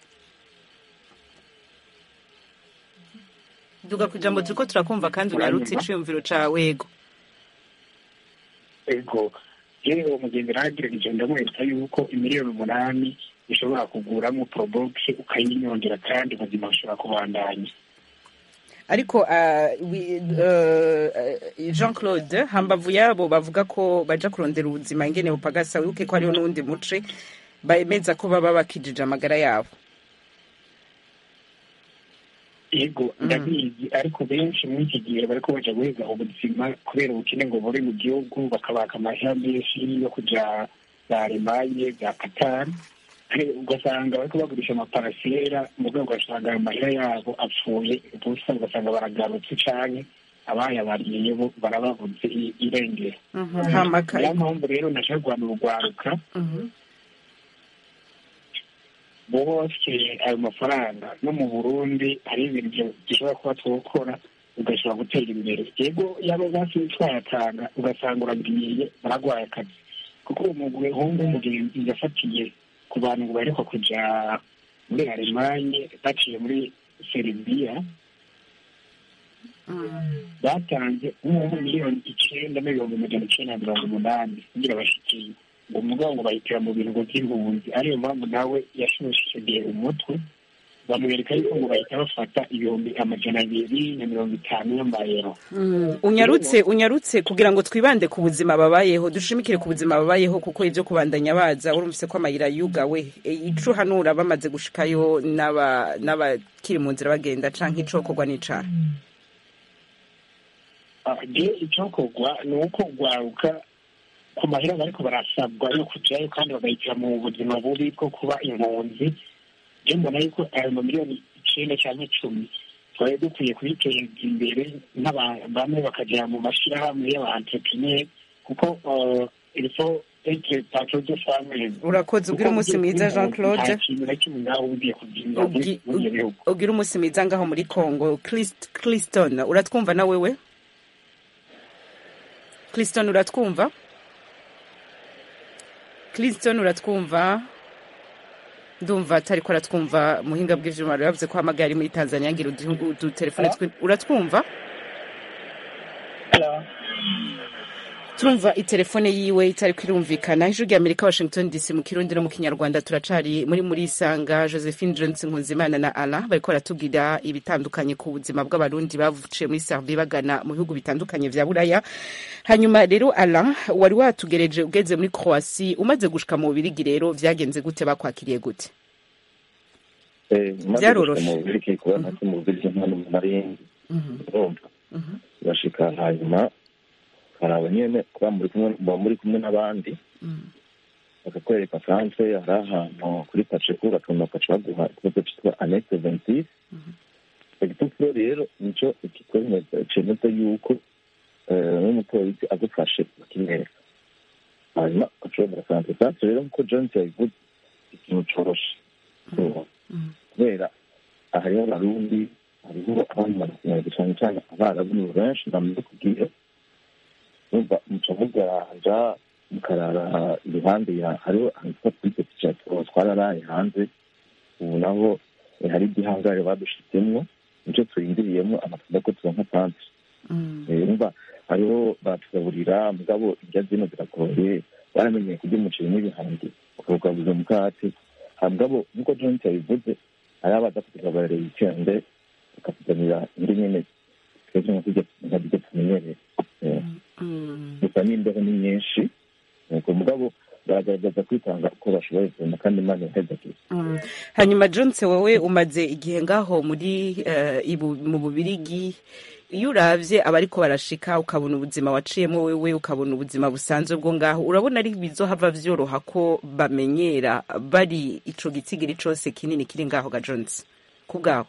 duga ku ijambo turiko turakumva kandi unarutse iciyumviro cawe ego ego yewe uwo mugenzi aragerageje ndamwereka yuko imiliyoni umunani ishobora kuguramo porobogisi ukayinyongera kandi ubuzima bushobora kubandanya ariko ah, wi- eh, jean claude hambavu yabo bavuga ko baja kurondera ubuzima ingene bupagasa wibuke ko hariho n'uwundi muce bemeza ko baba bakijije amagara yabo yego ndabizi ariko benshi muri iki gihe bariko baja guheza ubuzima kubera ubukene ngo buri mu gihugu bakabaka amahera menshi yo kuja za alemanye za katari ugasanga bariko bagurisha amaparasera mu rwego ugasanga ayo mahera yabo apfuye ubusa ugasanga baragarutse canke abayabariye bo barababuze i- irengero hamaka niyo mpamvu rero nashaka guhana urugwaruka bose ayo mafaranga no mu burundi hari ibintu gishobora kuba twokora ugashobora gutera imbere yego yaba basi twayatanga ugasanga uragiye baragwaye akazi kuko uwo muhungu w'umugenzi yafatiye ku bantu ngo baheruka kuja muri alemanye baciye muri seribiya batanze nk'ubu miliyoni icenda n'ibihumbi magana icenda na mirongo umunani kugira bashikiye ngo umugabo ngo bahitira mu bintu by'impunzi ariyo mpamvu nawe yashushije umutwe bamwereka yuko ngo bahita bafata ibihumbi amajana abiri na mirongo itanu y'amayero Mm, unyarutse unyarutse kugira ngo twibande ku buzima babayeho dushimikire ku buzima babayeho kuko ibyo kubandanya baza urumvise ko amayira yugawe E, ico hanura bamaze gushikayo n'aba n'abakiri mu nzira bagenda canke icokorwa n'icara je icyokorwa ni uko rwaruka ku mahera bariko barasabwa yo kujayo kandi bagahitira mu buzima bubi bwo kuba impunzi je mbona yuko ayo mamiliyoni icenda canke icumi twari dukwiye kubiteza imbere n'abantu bamwe bakagera mu mashirahamwe y'abaentrepreneur kuko uh, il faut être patron de famille urakoze ugira umunsi mwiza jean claude nta kintu na kimwe ngaho ugiye kubyimba Ugi- muri ibyo bihugu ugira umunsi mwiza ngaho muri congo Christ- cliston uratwumva na wewe cliston uratwumva cliston uratwumva ndumva atariko aratwumva muhinga bw'ivyuma rero yavuze ko hamagaye ari muri tanzania ngira udu- udutelefone twe uratwumva turumva itelefone yiwe itariko irumvikana ijwi rya amerika washington dc mu kirundi no mu kinyarwanda turacari muri muri isanga josephine johnson nkunzimana na ala bariko baratubwira ibitandukanye ku buzima bw'abarundi bavuciye muri servi bagana mu bihugu bitandukanye vya buraya hanyuma rero ala wari watugereje ugeze muri croasi umaze gushika mu bubirigi rero vyagenze gute bakwakiriye gute Vyaroroshe. mu bubirigi kuba ntacyo mu bubirigi nta n'umuntu arindi urumva bashika hanyuma karaba nyene kuba muri kumwe muba muri kumwe n'abandi bakakwereka sanse hari ahantu kuri paceku bakabona bakaca baguha ikibazo cyitwa annexe ventis icyo gipapuro rero nico kikwemeza cemeza yuko eh, n'umupolisi agufashe bakimwereka hanyuma ukashobora sanse sanse rero nkuko jones yabivuze ikintu coroshe kubera hariho abarundi hariho abandi barakeneye cyane cyane abarabu ni benshi ndamaze kubwira numva muca muganja mukarara iruhande ya hariho ahitwa kuri peti chateau twararaye hanze ubu naho eh, hari igihangare badushizemwo nico turindiriyemo amatunda ko turonka tansi numva hariho batugaburira mugabo indya zino ziragoye baramenyeye kurya umuceri n'ibihangi ukawugabuza umukate mugabo nkuko joint yabivuze hari abaza kutugaburira wikende bakatuzanira indi nyene twebwe nka kurya nka kurya tumenyereye Eh, gusa n'imbeho ni nyinshi nuko mugabo baragaragaza kwitanga uko bashoboye kubona kandi imana ihezagiye Mm. hanyuma jones wowe umaze igihe ngaho muri eh, ibu- mu bubirigi iyo uravye abariko barashika ukabona ubuzima waciyemo wewe ukabona ubuzima busanzwe bwo ngaho urabona ari bizohava vyoroha ko bamenyera bari ico gitsigiri cose kinini kiri ngaho ga jones ku bwaho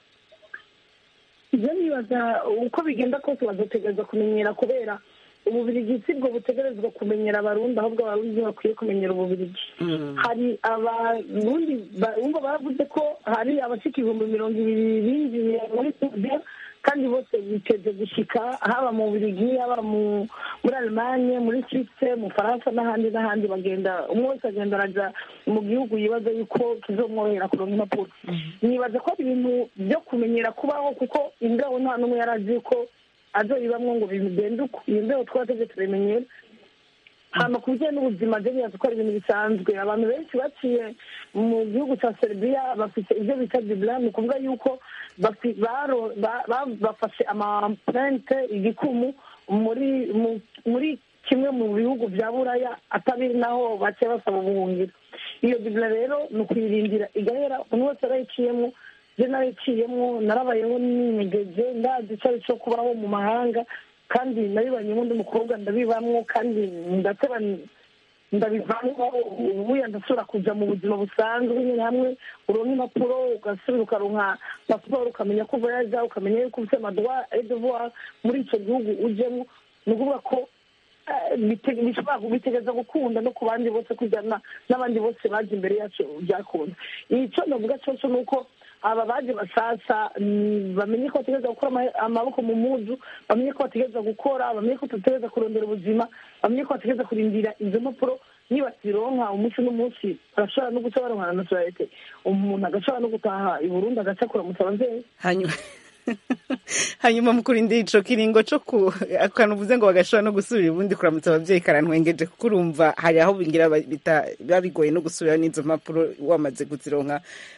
ibyo nibaza uko bigenda kose bazotegereza kumenyera kubera ububirigi si bwo butegerezwa kumenyera abarundi ahubwo abarundi bakwiye kumenyera ububirigi hari abarundi ba- bumva baravuze ko hari abashika ibihumbi mirongo ibiri binjiye muri tudiya kandi bose biteze gushika haba mu bubirigi haba mu- muri alemanye muri swisse mu faransa n'ahandi n'ahandi bagenda umwe wese agenda araja mu gihugu yibaza yuko kizomworohera kuronka impapuro nibaza ko ari ibintu byo kumenyera kubaho kuko imbeho nta n'umwe yari azi ko azoyibamwo ngo bigende uko iyo mbeho twateze turemenyera hama ku bijyanye n'ubuzima byo bibaza ko ari ibintu bisanzwe abantu benshi baciye mu gihugu cya serbia bafite ibyo bita dibla ni ukuvuga yuko bafi- baro- ba- ba- bafashe amaplente igikumu muri mu- muri kimwe mu bihugu bya buraya atari naho bake basaba ubuhungiro iyo dibla rero ni ukuyirindira igahera umuntu wese arayiciyemo je narayiciyemo narabayeho ninyegeje ndazi icyo ari cyo kubaho mu mahanga kandi nabibanyemo undi mukobwa ndabibamwo kandi ndateba ndabivamo ubuya ndasubira kuja mu buzima busanzwe nyine hamwe uronka impapuro ugasubira ukaronka pasiporo ukamenya ko voyaja ukamenya yuko ufite amadowa edevoir muri ico gihugu ujemo ni ukuvuga ko eh, bite- bishobora bitegereza gukunda no ku bandi bose kujyana n'abandi bose baje imbere yacu byakunda icyo navuga coco ni uko aba baje basasa mm, bamenye ko bategereza gukora ama- amaboko mu muzu bamenye ko bategereza gukora bamenye ko tutegereza kurondera ubuzima bamenye ko bategereza kurindira izo mpapuro niba zironka umunsi n'umunsi barashobora no guca baronkana na soyete umuntu agashobora no gutaha i burundi agaca kuramutsa abavyeyi hanyuma hanyuma mu kurindira ico kiringo co ku akantu uvuze ngo bagashobora no gusubira ubundi kuramutsa abavyeyi karantwengeje kuko urumva hari aho bingira ba- bita- biba bigoye no gusubira n'izo mpapuro wamaze kuzironka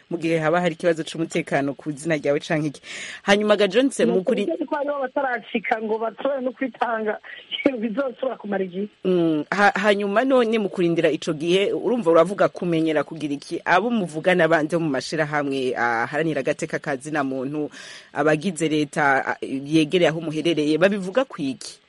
mu gihe haba hari ikibazo c'umutekano ku izina ryawe canke iki hanyuma ga Johnse mu kuri ko hariho bataracika ngo bashobore no kwitanga bizoshobora kumara igihe Mm, ha- hanyuma none mu kurindira ico gihe urumva uravuga kumenyera kugira iki abo muvugana banje mu mashirahamwe aharanira agateka kazina muntu abagize leta a- yegereye aho muherereye babivuga kwiki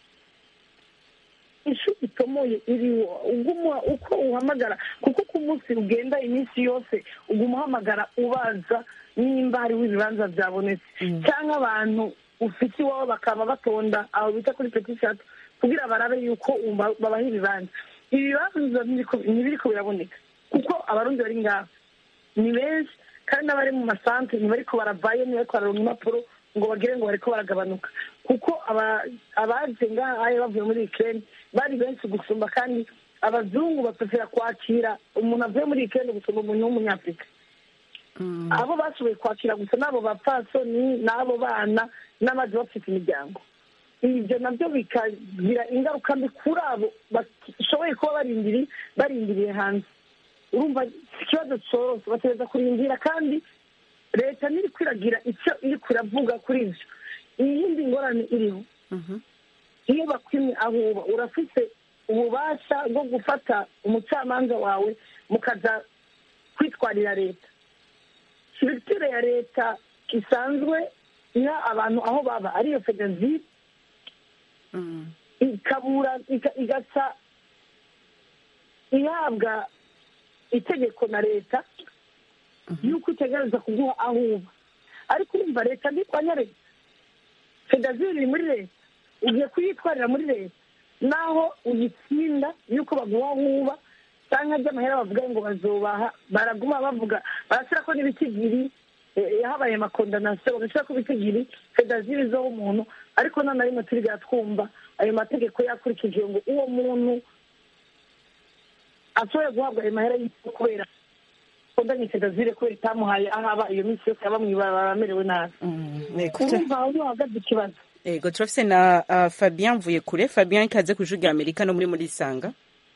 ishu itomoye iriwo uguma uko uhamagara kuko ku munsi ugenda iminsi yose uguma uhamagara ubaza nimba hariho ibibanza byabonetse cyangwa abantu ufite iwabo bakaba batonda aho bita kuri petishati kugira barabe yuko umba- babaha ibibanza ibibanza ntibiriko- ntibiriko biraboneka kuko abarundi bari ngaho ni benshi kandi n'abari mu masantere ntibariko baravayo ntibariko bararonka impapuro ngo bagire ngo bariko baragabanuka kuko aba- abaje ngaha ayo bavuye muri ikirere bari benshi gusumba kandi abazungu bapefera kwakira umuntu avuye muri ikirere gusumba umuntu w'umunyafurika abo bashoboye kwakira gusa n'abo bapfasoni n'abo bana n'abaje bafite imiryango ibyo nabyo bikagira ingaruka mbi kuri abo bashoboye kuba barindiri barindiriye hanze urumva ikibazo cyoroshye bategereza kurindira kandi leta ntiri kwiragira icyo iri kuravuga kuri ibyo iyindi ngorane iriho iyo bakwimye aho uba urafite ububasha bwo gufata umucamanza wawe mukaza kwitwarira leta sirikitire ya leta isanzwe iha abantu aho baba ariyo fedezire ikabura ika- igaca ihabwa itegeko na leta yuko itegereza kuguha aho uba ariko urumva leta ntikwanya leta fedaziri iri muri leta ugiye kuyitwarira muri leta naho uyitsinda yuko baguha aho uba cyangwa ry'amahera bavuga ngo bazobaha baraguma bavuga barashyira ko n'ibitigiri eh, habaye amakondanasiyo bagashyira ko ibitigiri fedaziri zo umuntu ariko none rimwe turigera twumva ayo mategeko yakurikijwe ngo uwo muntu ashobore guhabwa ayo mahera y'isi kubera kondanye fedazire kubera itamuhaye aho aba iyo minsi yose aba mw'ibarabara amerewe nabi urumva aho niho hahagaze ikibazo ego turafise na uh, Fabien mvuye kure Fabien ikaze ku ijwi rya Amerika no muri muri Isanga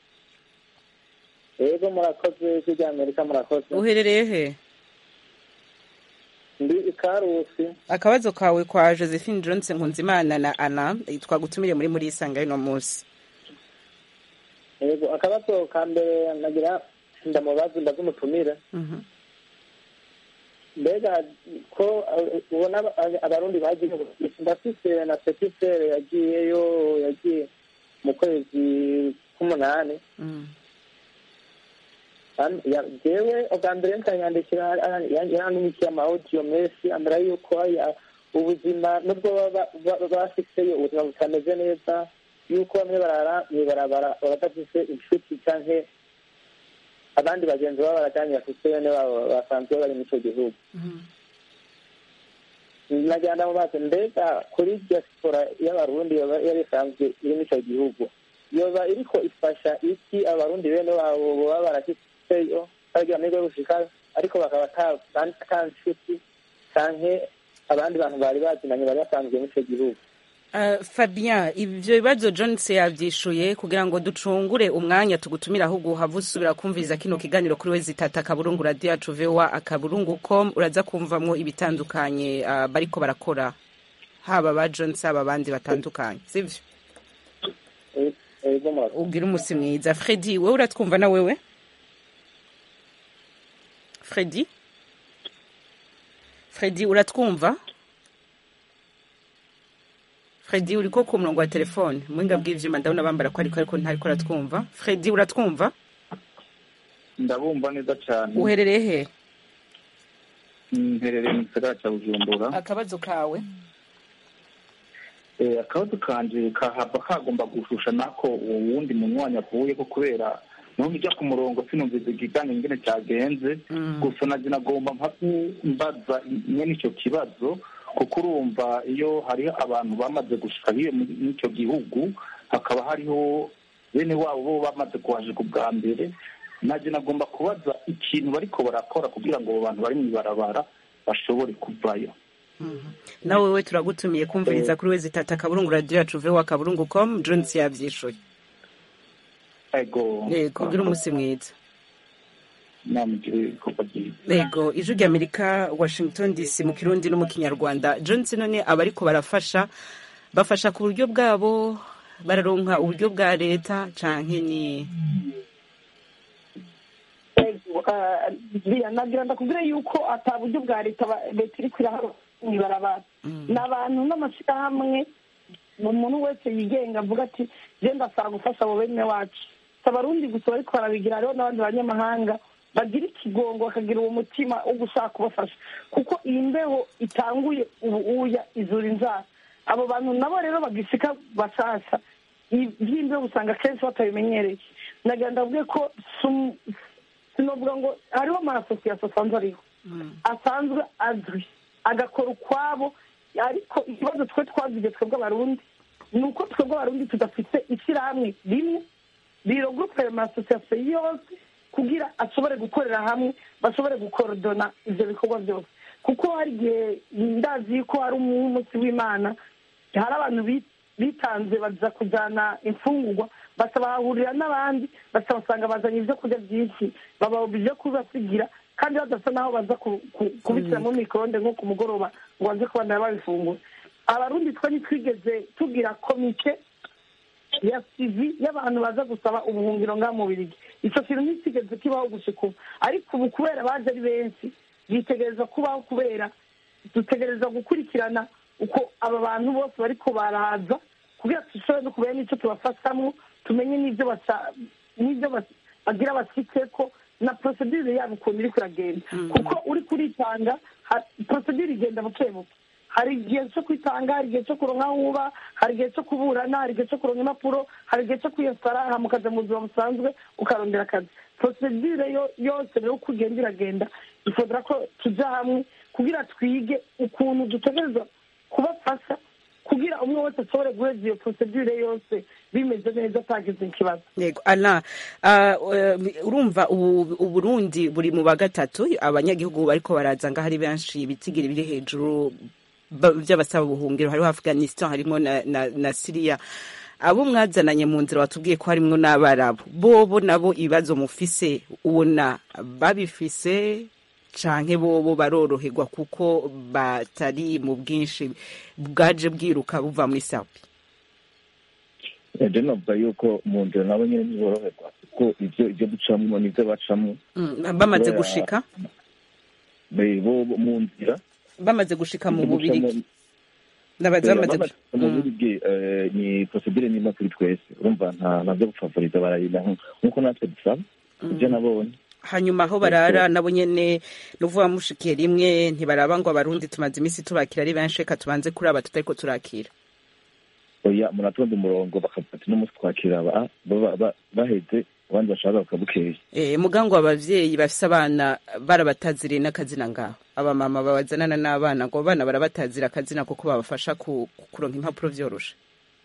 yego murakoze ijwi rya amerika murakoze uherereye he ndi ikarusi akabazo kawe kwa Josephine Johnson Nkunzimana na Anna eh, twagutumire muri muri Isanga y'uno munsi yego akabazo ka mbere nagira ndamubaza mbaze umutumire Mhm. mbega ko eh, ubona aba- abarundi bagiye ndafise na petifere yagiyeyo yagiye mu kwezi k'umunani Mm. Kandi ya- jewe ubwa mbere nkanyandikira yanyandikiye amawodiyo menshi ambera yuko aya- ubuzima nubwo baba ba- bafiteyo ubuzima butameze neza yuko bamwe barara mwibarabara badafise inshuti canke abandi bagenzi babo barajanye bafise bene babo basanzwe bari muri ico gihugu nagira ndamubaze mbega kuri diaspora y'abarundi yoba yari isanzwe iri muri ico gihugu yoba iriko ifasha iki abarundi bene babo boba barashitseyo bagira amahirwe yo gushikayo ariko bakaba ata- ata nshuti canke abandi bantu bari bazinanye bari basanzwe muri ico gihugu Uh, Fabien ivyo bibazo Jones yavyishuye kugira ngo ducungure umwanya tugutumira ahubwo uhava usubira kumviriza kino kiganiro kuri we zitata akaburungu radio yacu VOA akaburungu com uraza kumvamwo ibitandukanye uh, bariko barakora haba ba Jones haba abandi batandukanye sivyo ego murakoze ugira umusi mwiza Freddy wewe uratwumva na wewe Freddy Freddy uratwumva Freddy uriko ku murongo wa telefone mwinga bw'ivyuma ndabona bambara ko ariko ariko ntariko aratwumva Freddy uratwumva ndabumva neza cyane uherereye he mperereye mu gisagara cya bujumbura akabazo kawe Eh, akabazo kanje kahava kagomba gushusha nako uwo wundi munywanyi avuye ko kubera nubwo ijya ku murongo sinumviza ikiganiro ingene cyagenze gusa naje nagomba mpaku mbaza nyene ico kibazo kuko urumva iyo hariho abantu bamaze gushika hiyo muri muri ico gihugu hakaba hariho bene wabo bo bamaze kuhashika ubwa mbere naje nagomba kubaza ikintu bariko barakora kugira ngo abo bantu bari mw'ibarabara bashobore kuvayo nawe wewe turagutumiye kumviriza kuri we zitata akaburungu radio yacu VOA akaburungu com Jones yavyishuye ego yego ugira umusi mwiza namugire ibikorwa byiza yego ijwi rya amerika washington dc mu kirundi no mu kinyarwanda johnson none abariko barafasha bafasha ku buryo bwabo bararonka uburyo bwa leta canke ni biriya nagira ndakubwira yuko ata buryo bwa leta ba- leta iri kwiraha mw'ibarabara ni abantu n'amashyirahamwe ni umuntu wese yigenga avuga ati je ndasaba gufasha abo bene wacu si abarundi gusa bariko barabigira hariho n'abandi banyamahanga bagira ikigongo bakagira uwo mutima wo gushaka kubafasha kuko iyi mbeho itanguye ubu uya izura inzara abo bantu nabo rero bagishika bashasha iby'imbeho usanga kenshi batabimenyereye nagira ndavuge ko sum- sinovuga ngo hariho amasosiyete asanzwe ariho asanzwe azwi agakora ukwabo ariko ikibazo twe twaziye twebwe abarundi ni uko twebwe abarundi tudafite ishyirahamwe rimwe rirogurupe amasosiyete yose kugira ashobore gukorera hamwe bashobore gukorodona ibyo bikorwa byose kuko hari igihe ndazi ko hari umunsi w'imana hari abantu bi- bitanze baza kujyana imfungurwa basa bahahurira n'abandi basa basanga bazanye ibyo kurya byinshi baba ibyo kubasigira kandi badasa n'aho baza ku- ku- kubishyira mu mikoronde nko ku mugoroba ngo baze kubana babifungura abarundi twe ntitwigeze tugira komite ya sivi y'abantu baza gusaba ubuhungiro ngaha mu birigi icyo kintu ntisigeze kibaho gushika ubu ariko ubu kubera baje ari benshi bitegereza kubaho kubera dutegereza gukurikirana uko aba bantu bose bariko baraza kugira dushobore no kumenya n'icyo tubafashamwo tumenye n'ibyo basa- n'ibyo bas- bagira bashyitseko na procedure yabo ukuntu iri kuragenda kuko uri kuritanga ha- procedure igenda buke buke hari igihe cyo kwitanga hari igihe cyo kuronka aho uba hari igihe cyo kuburana hari igihe cyo kuronka impapuro hari igihe cyo kwiyesitara hama ukaja mu buzima busanzwe ukarondera akazi procedure yo- yose rero uko ugenda iragenda ifodora ko tuja hamwe kugira twige ukuntu dutegereza kubafasha kugira umwe wese ashobore guheza iyo procedure yose bimeze neza atagize ikibazo yego ala ah, eh, urumva ubu uburundi buri mu ba gatatu abanyagihugu bariko baraza ngaho ari benshi ibitigiri biri hejuru ba- by'abasaba ubuhungiro hariho afghanistan harimo na, na, na siriya abo mwazananye mu nzira watubwiye ko harimwo n'abarabu bobo nabo ibibazo mufise ubona babifise canke bobo baroroherwa kuko batari mu bwinshi bwaje bwiruka buva muri sapi ejo navuga yuko mu nzira nabo nyine ntiboroherwa kuko ibyo ibyo ducamo nibyo bacamo Mm, bamaze Kubera- gushika be- bo bo mu nzira bamaze gushika mu ibyo bubirigi ducamo- Nabaza Eh, bamaze bamaze gushika mu buryo eh, ni procedure nima kuri twese urumva nta ntabyo gufavoriza barayina nk'uko natwe dusaba ibyo nabonye hanyuma aho barara nabo nyene nuvuga mushikiye rimwe ntibaraba ngo abarundi tumaze iminsi tubakira ari benshi reka tubanze kuri aba tutariko turakira oya muratonda umurongo bakavuga ati n'umunsi twakira aba baba- ba- baheze abandi bashaka bakabukeye Eh, mugango abavyeyi bafise abana barabataziriye n'akazina ngaho abamama babazanana n'abana ngo abana barabatazira akazina kuko babafasha ku- kuronka impapuro vyoroshe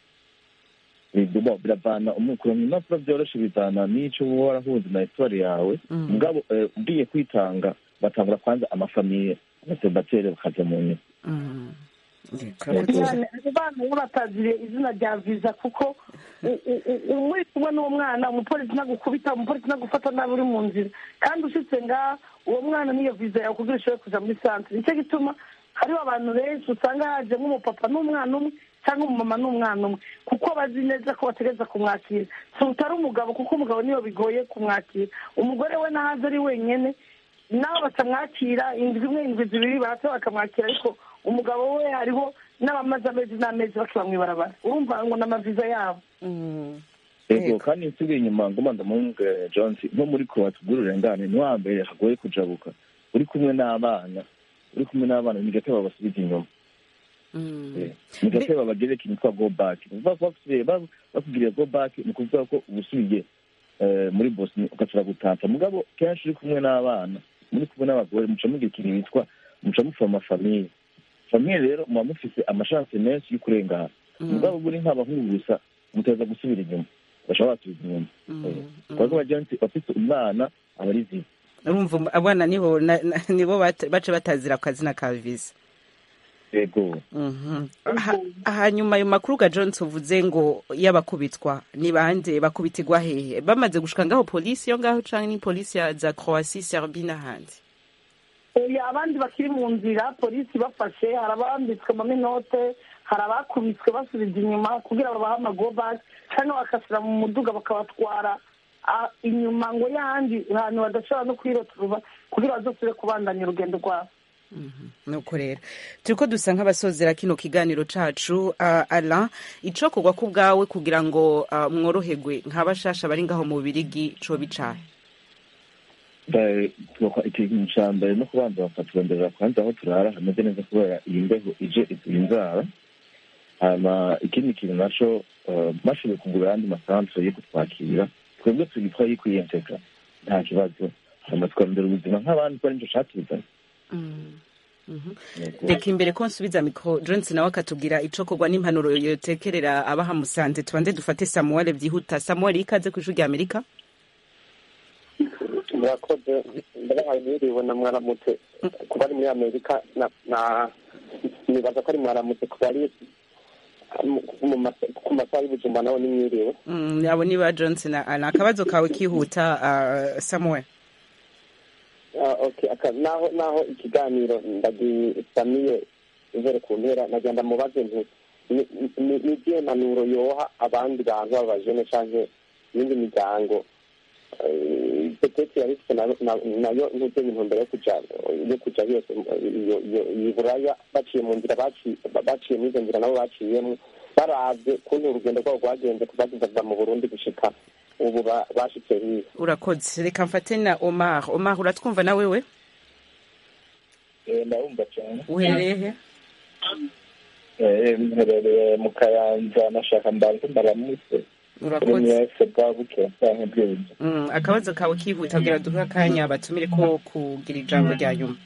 Bo, biravana umukuronka impapuro vyoroshe bivana n'ico uba warahuze na histoire yawe Mm. mugabo eh, ugiye kwitanga batangura kwanza amafamiye abasebateri bakaja mu nyuma Umwana- abana iyo bataziriye izina rya viza kuko u- u- u- umuri kumwe n'umwana umupolisi nagukubita umupolisi nagufata nabi uri mu nzira kandi ushitse ngaha uwo mwana niyo viza yawe kugira ushobore kuja muri santere nicyo gituma hariho abantu benshi usanga haje nk'umupapa n'umwana umwe cyangwa umumama n'umwana umwe kuko bazi neza ko bategereza kumwakira si utari umugabo kuko umugabo niyo bigoye kumwakira umugore we nahaze ari wenyene nabo batamwakira indwi imwe indwi zibiri bahita bakamwakira ariko umugabo we hariho n'abamaze amezi n'amezi bakiba mw'ibarabara urumva ngo n'amaviza yabo ego kandi nsubiye inyuma ngoma ndamunge jones nko muri ko watubwira urengane ntiwambere hagoye kujabuka uri kumwe n'abana uri kumwe n'abana ni gake babasubiza inyuma ni gake babagere ikintu twa go back ni ukuvuga ko basubiye ba- bakubwiriye go back ni ukuvuga ko uba usubiye eh, muri bosni ugashobora gutata mugabo kenshi uri kumwe n'abana muri kumwe n'abagore muca mugira ikintu bitwa muca mufama famiye famiye rero muba mufise amashanse menshi yo kurengana mugabo buri nk'abahungu gusa muteza gusubira inyuma bashobora basubiza inyuma kuko bagenzi bafite umwana aba ari ziba urumva abana nibo na- na- nibo bata- baca batazira akazina ka viza yego Mhm. Ha- hanyuma ayo makuru ga jones uvuze ngo y'abakubitwa ni bande bakubitirwa hehe bamaze gushika ngaho polisi yo ngaho canke ni polisi ya za croatie serbie n'ahandi Eh, abandi bakiri mu nzira polisi bafashe hari abambitswe amaminote hari abakubiswe basubiza inyuma kugira babahe amagobasi cyangwa bakasira mu muduga bakabatwara ah, inyuma ngo yandi ahantu badashobora no kwiroturuba kugira bazosubire kubandanya urugendo rwabo nuko rero turiko dusa nk'abasozera kino kiganiro cacu uh, alain icokorwa ku bwawe kugira ngo uh, mworoherwe nk'abashasha bari ngaho mu birigi co bicaye Ba- tuba- ikintu ca mbere no kubanza bakaturonderera kwanza aho turara hameze neza kubera iyi mbeho ije ituye inzara hama ikindi kintu naco eh, bashoboye kugura ayandi masantre yo kutwakira twebwe tugitwa yikwiyenteka nta kibazo hama tukarondera ubuzima nk'abandi ko ari nico catuzanye reka imbere ko nsubiza mikro jones nawe akatubwira icokorwa n'impanuro yotekerera abahamusanze tubanze dufate samuel vyihuta samuel ikaze kw'ijuru rya amerika murakoze ndabahaye mwiriwe na mwaramutse kuba ari muri amerika na na nibaza ko ari mwaramutse kuba ari mu- mu masa- ku masaha y'ubujumba naho ni mwiriwe Mm, abo ni ba jones na alain akabazo kawe kihuta uh, samuel Ah, okay aka naho naho ikiganiro ndagisamiye ivere ku mpera nagenda mubaze nti ni- ni- ni izihe mpanuro yoha abandi bantu b'abajene canke iyindi miryango Eh, petete yari ifite nayo- na- nayo ntutse intumbero yo kuja yo kuja yose iyo- iyo- iyi buraya baciye mu nzira baci- baciye muri izo nzira nabo baciyemwo baravye kuntu urugendo rwabo rwagenze kuva kuva mu burundi gushika ubu ba- bashitse hiya urakoze reka mfate na omar omar uratwumva na wewe ndabumva cyane uherereye he Eh, mherereye mu kayanza nashaka mbanze mbaramutse kuri urakoze mwese bwa buke canke bw'inzu Mm, akabazo kawe kihuta kugira duhe akanya batumire ko kugira ijambo rya nyuma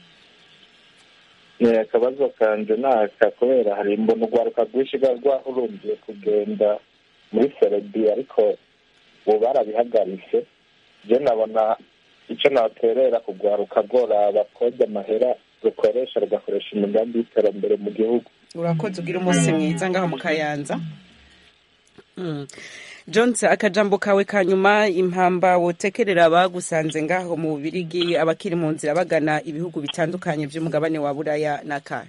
Eh, akabazo kanje naka kubera hari mbona urwaruka rwinshi rwa rwahurumbiye kugenda muri serebi ariko ubu barabihagaritse je nabona ico naterera kugwaruka rworaba koja amahera rukoresha rugakoresha imigambi y'iterambere mu gihugu urakoze ugira umunsi mwiza ngaho mu kayanza Mm. jones akajambo kawe ka nyuma impamba wotekerera abagusanze ngaho mu bubirigi abakiri mu nzira bagana ibihugu bitandukanye by'umugabane wa buraya n'akahe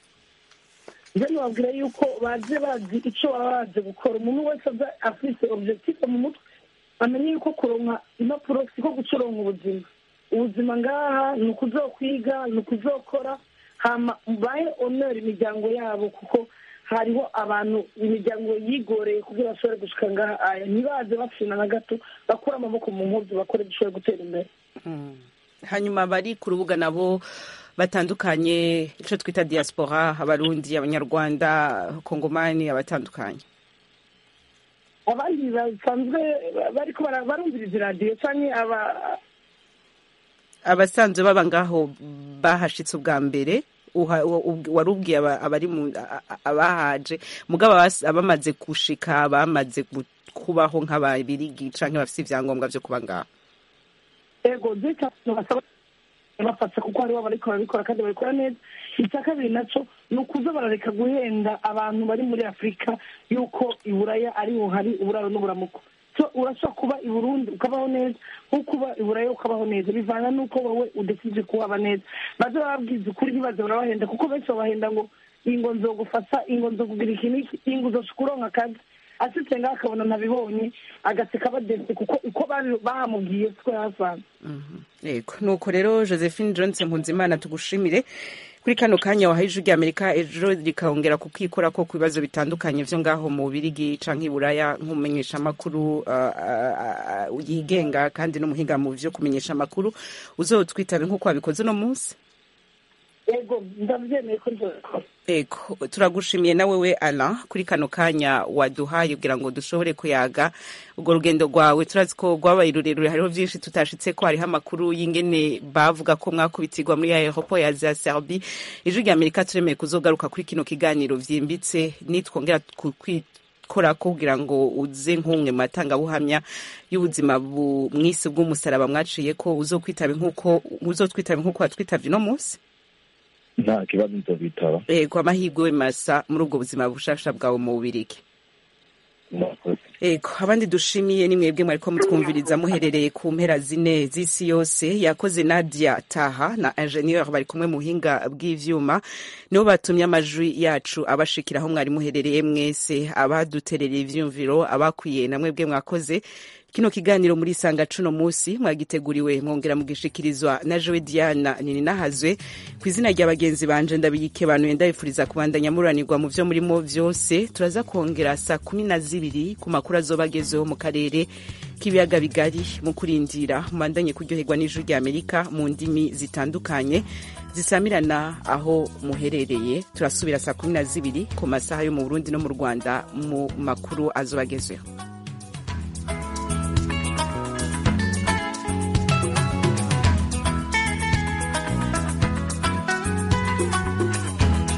njye nababwira yuko baje bazi icyo baba baje gukora umuntu wese aza afite objectif mu mutwe amenye yuko kuronka impapuro siko gucoronka ubuzima ubuzima ngaha ni ukuzokwiga ni ukuzokora hama bahe honor imiryango yabo kuko hariho abantu imiryango yigoreye kugira bashobore gushika ngaha aya ntibaze bafina na gato bakure amaboko mu mpuzu bakore dushobore gutera imbere Mm. hanyuma bari ku rubuga nabo batandukanye icyo twita diaspora abarundi abanyarwanda kongomani abatandukanye abandi basanzwe bariko bara- barumviriza iradiyo canke aba abasanzwe baba ngaho bahashitse ubwa mbere uha- u- u- wari ubwiye aba- abari mu a- a- abahaje mugabo abas- abamaze gushika bamaze gu- kubaho nk'ababirigi canke bafise ivyangombwa vyo kuba ngaho ego by'icyacu basaba bafasha kuko hariho abariko barabikora kandi babikora neza icya kabiri naco ni ukuza barareka guhenda abantu bari muri afurika yuko iburaya ariho hari uburaro n'uburamuko so urashobora kuba i burundi ukabaho neza nko kuba i buraya ukabaho neza bivana n'uko wowe udasije kuhaba neza baze bababwiza ukuri ntibaze barabahenda kuko benshi babahenda ngo ingo nzogufasha ingo nzokugira iki n'iki ingo uzoshika uronka akazi asitse ngaho akabona ntabibonye agaseka badese kuko uko bari- bahamubwiye siko yahasanze yego nuko rero josephine johnson mpunzimana tugushimire kuri kano kanya wahaye ijwi ry'amerika ejo rikongera kukikora ko ku bibazo bitandukanye vyo ngaho mu birigi canke i buraya nk'umumenyesha amakuru yigenga kandi n'umuhinga mu vyo kumenyesha amakuru uzotwitabe nk'uko wabikoze uno munsi ego ndabyemeye ko nzobikora ego turagushimiye na wewe Alain kuri kano kanya waduhaye kugira ngo dushobore kuyaga urwo rugendo rwawe turazi ko rwabaye rurerure hariho byinshi tutashitse ko hariho amakuru y'ingene bavuga ko mwakubitirwa muri aeroport ya za Serbie ijwi rya Amerika turemeye kuzogaruka kuri kino kiganiro vyimbitse nitwongera ku- kwi- kora ko kugira ngo uze nk'umwe mu matangabuhamya y'ubuzima bu- mw'isi bw'umusaraba mwaciye ko uzokwitabe nk'uko uzotwitabe nk'uko watwitavye uno munsi nta kibazo nzobitaba ego amahirwe masa muri ubwo buzima bushasha bwawe mu bubirigi ego abandi dushimiye ni mwebwe mwariko mutwumviriza muherereye ku mpera zine z'isi yose yakoze nadia taha na ingenieur bari kumwe mu buhinga bw'ivyuma nibo batumye amajwi yacu abashikira aho mwari muherereye mwese abaduterereye ivyumviro abakwiye na mwebwe mwakoze kino kiganiro muri sanga cuno musi mwagiteguriwe mwongera mugishikirizwa na Joe Diana nini nahazwe ku izina rya bagenzi banje ndabiyike bantu ndabifuriza kubandanya muranirwa mu vyo murimo vyose turaza kongera saa kumi na zibiri ku makuru azobagezeho mu karere k'ibiyaga bigari mu kurindira mubandanye kuryoherwa n'ijwi rya Amerika mu ndimi zitandukanye zisamirana aho muherereye turasubira saa kumi na zibiri ku masaha yo mu Burundi no mu Rwanda mu makuru azobagezeho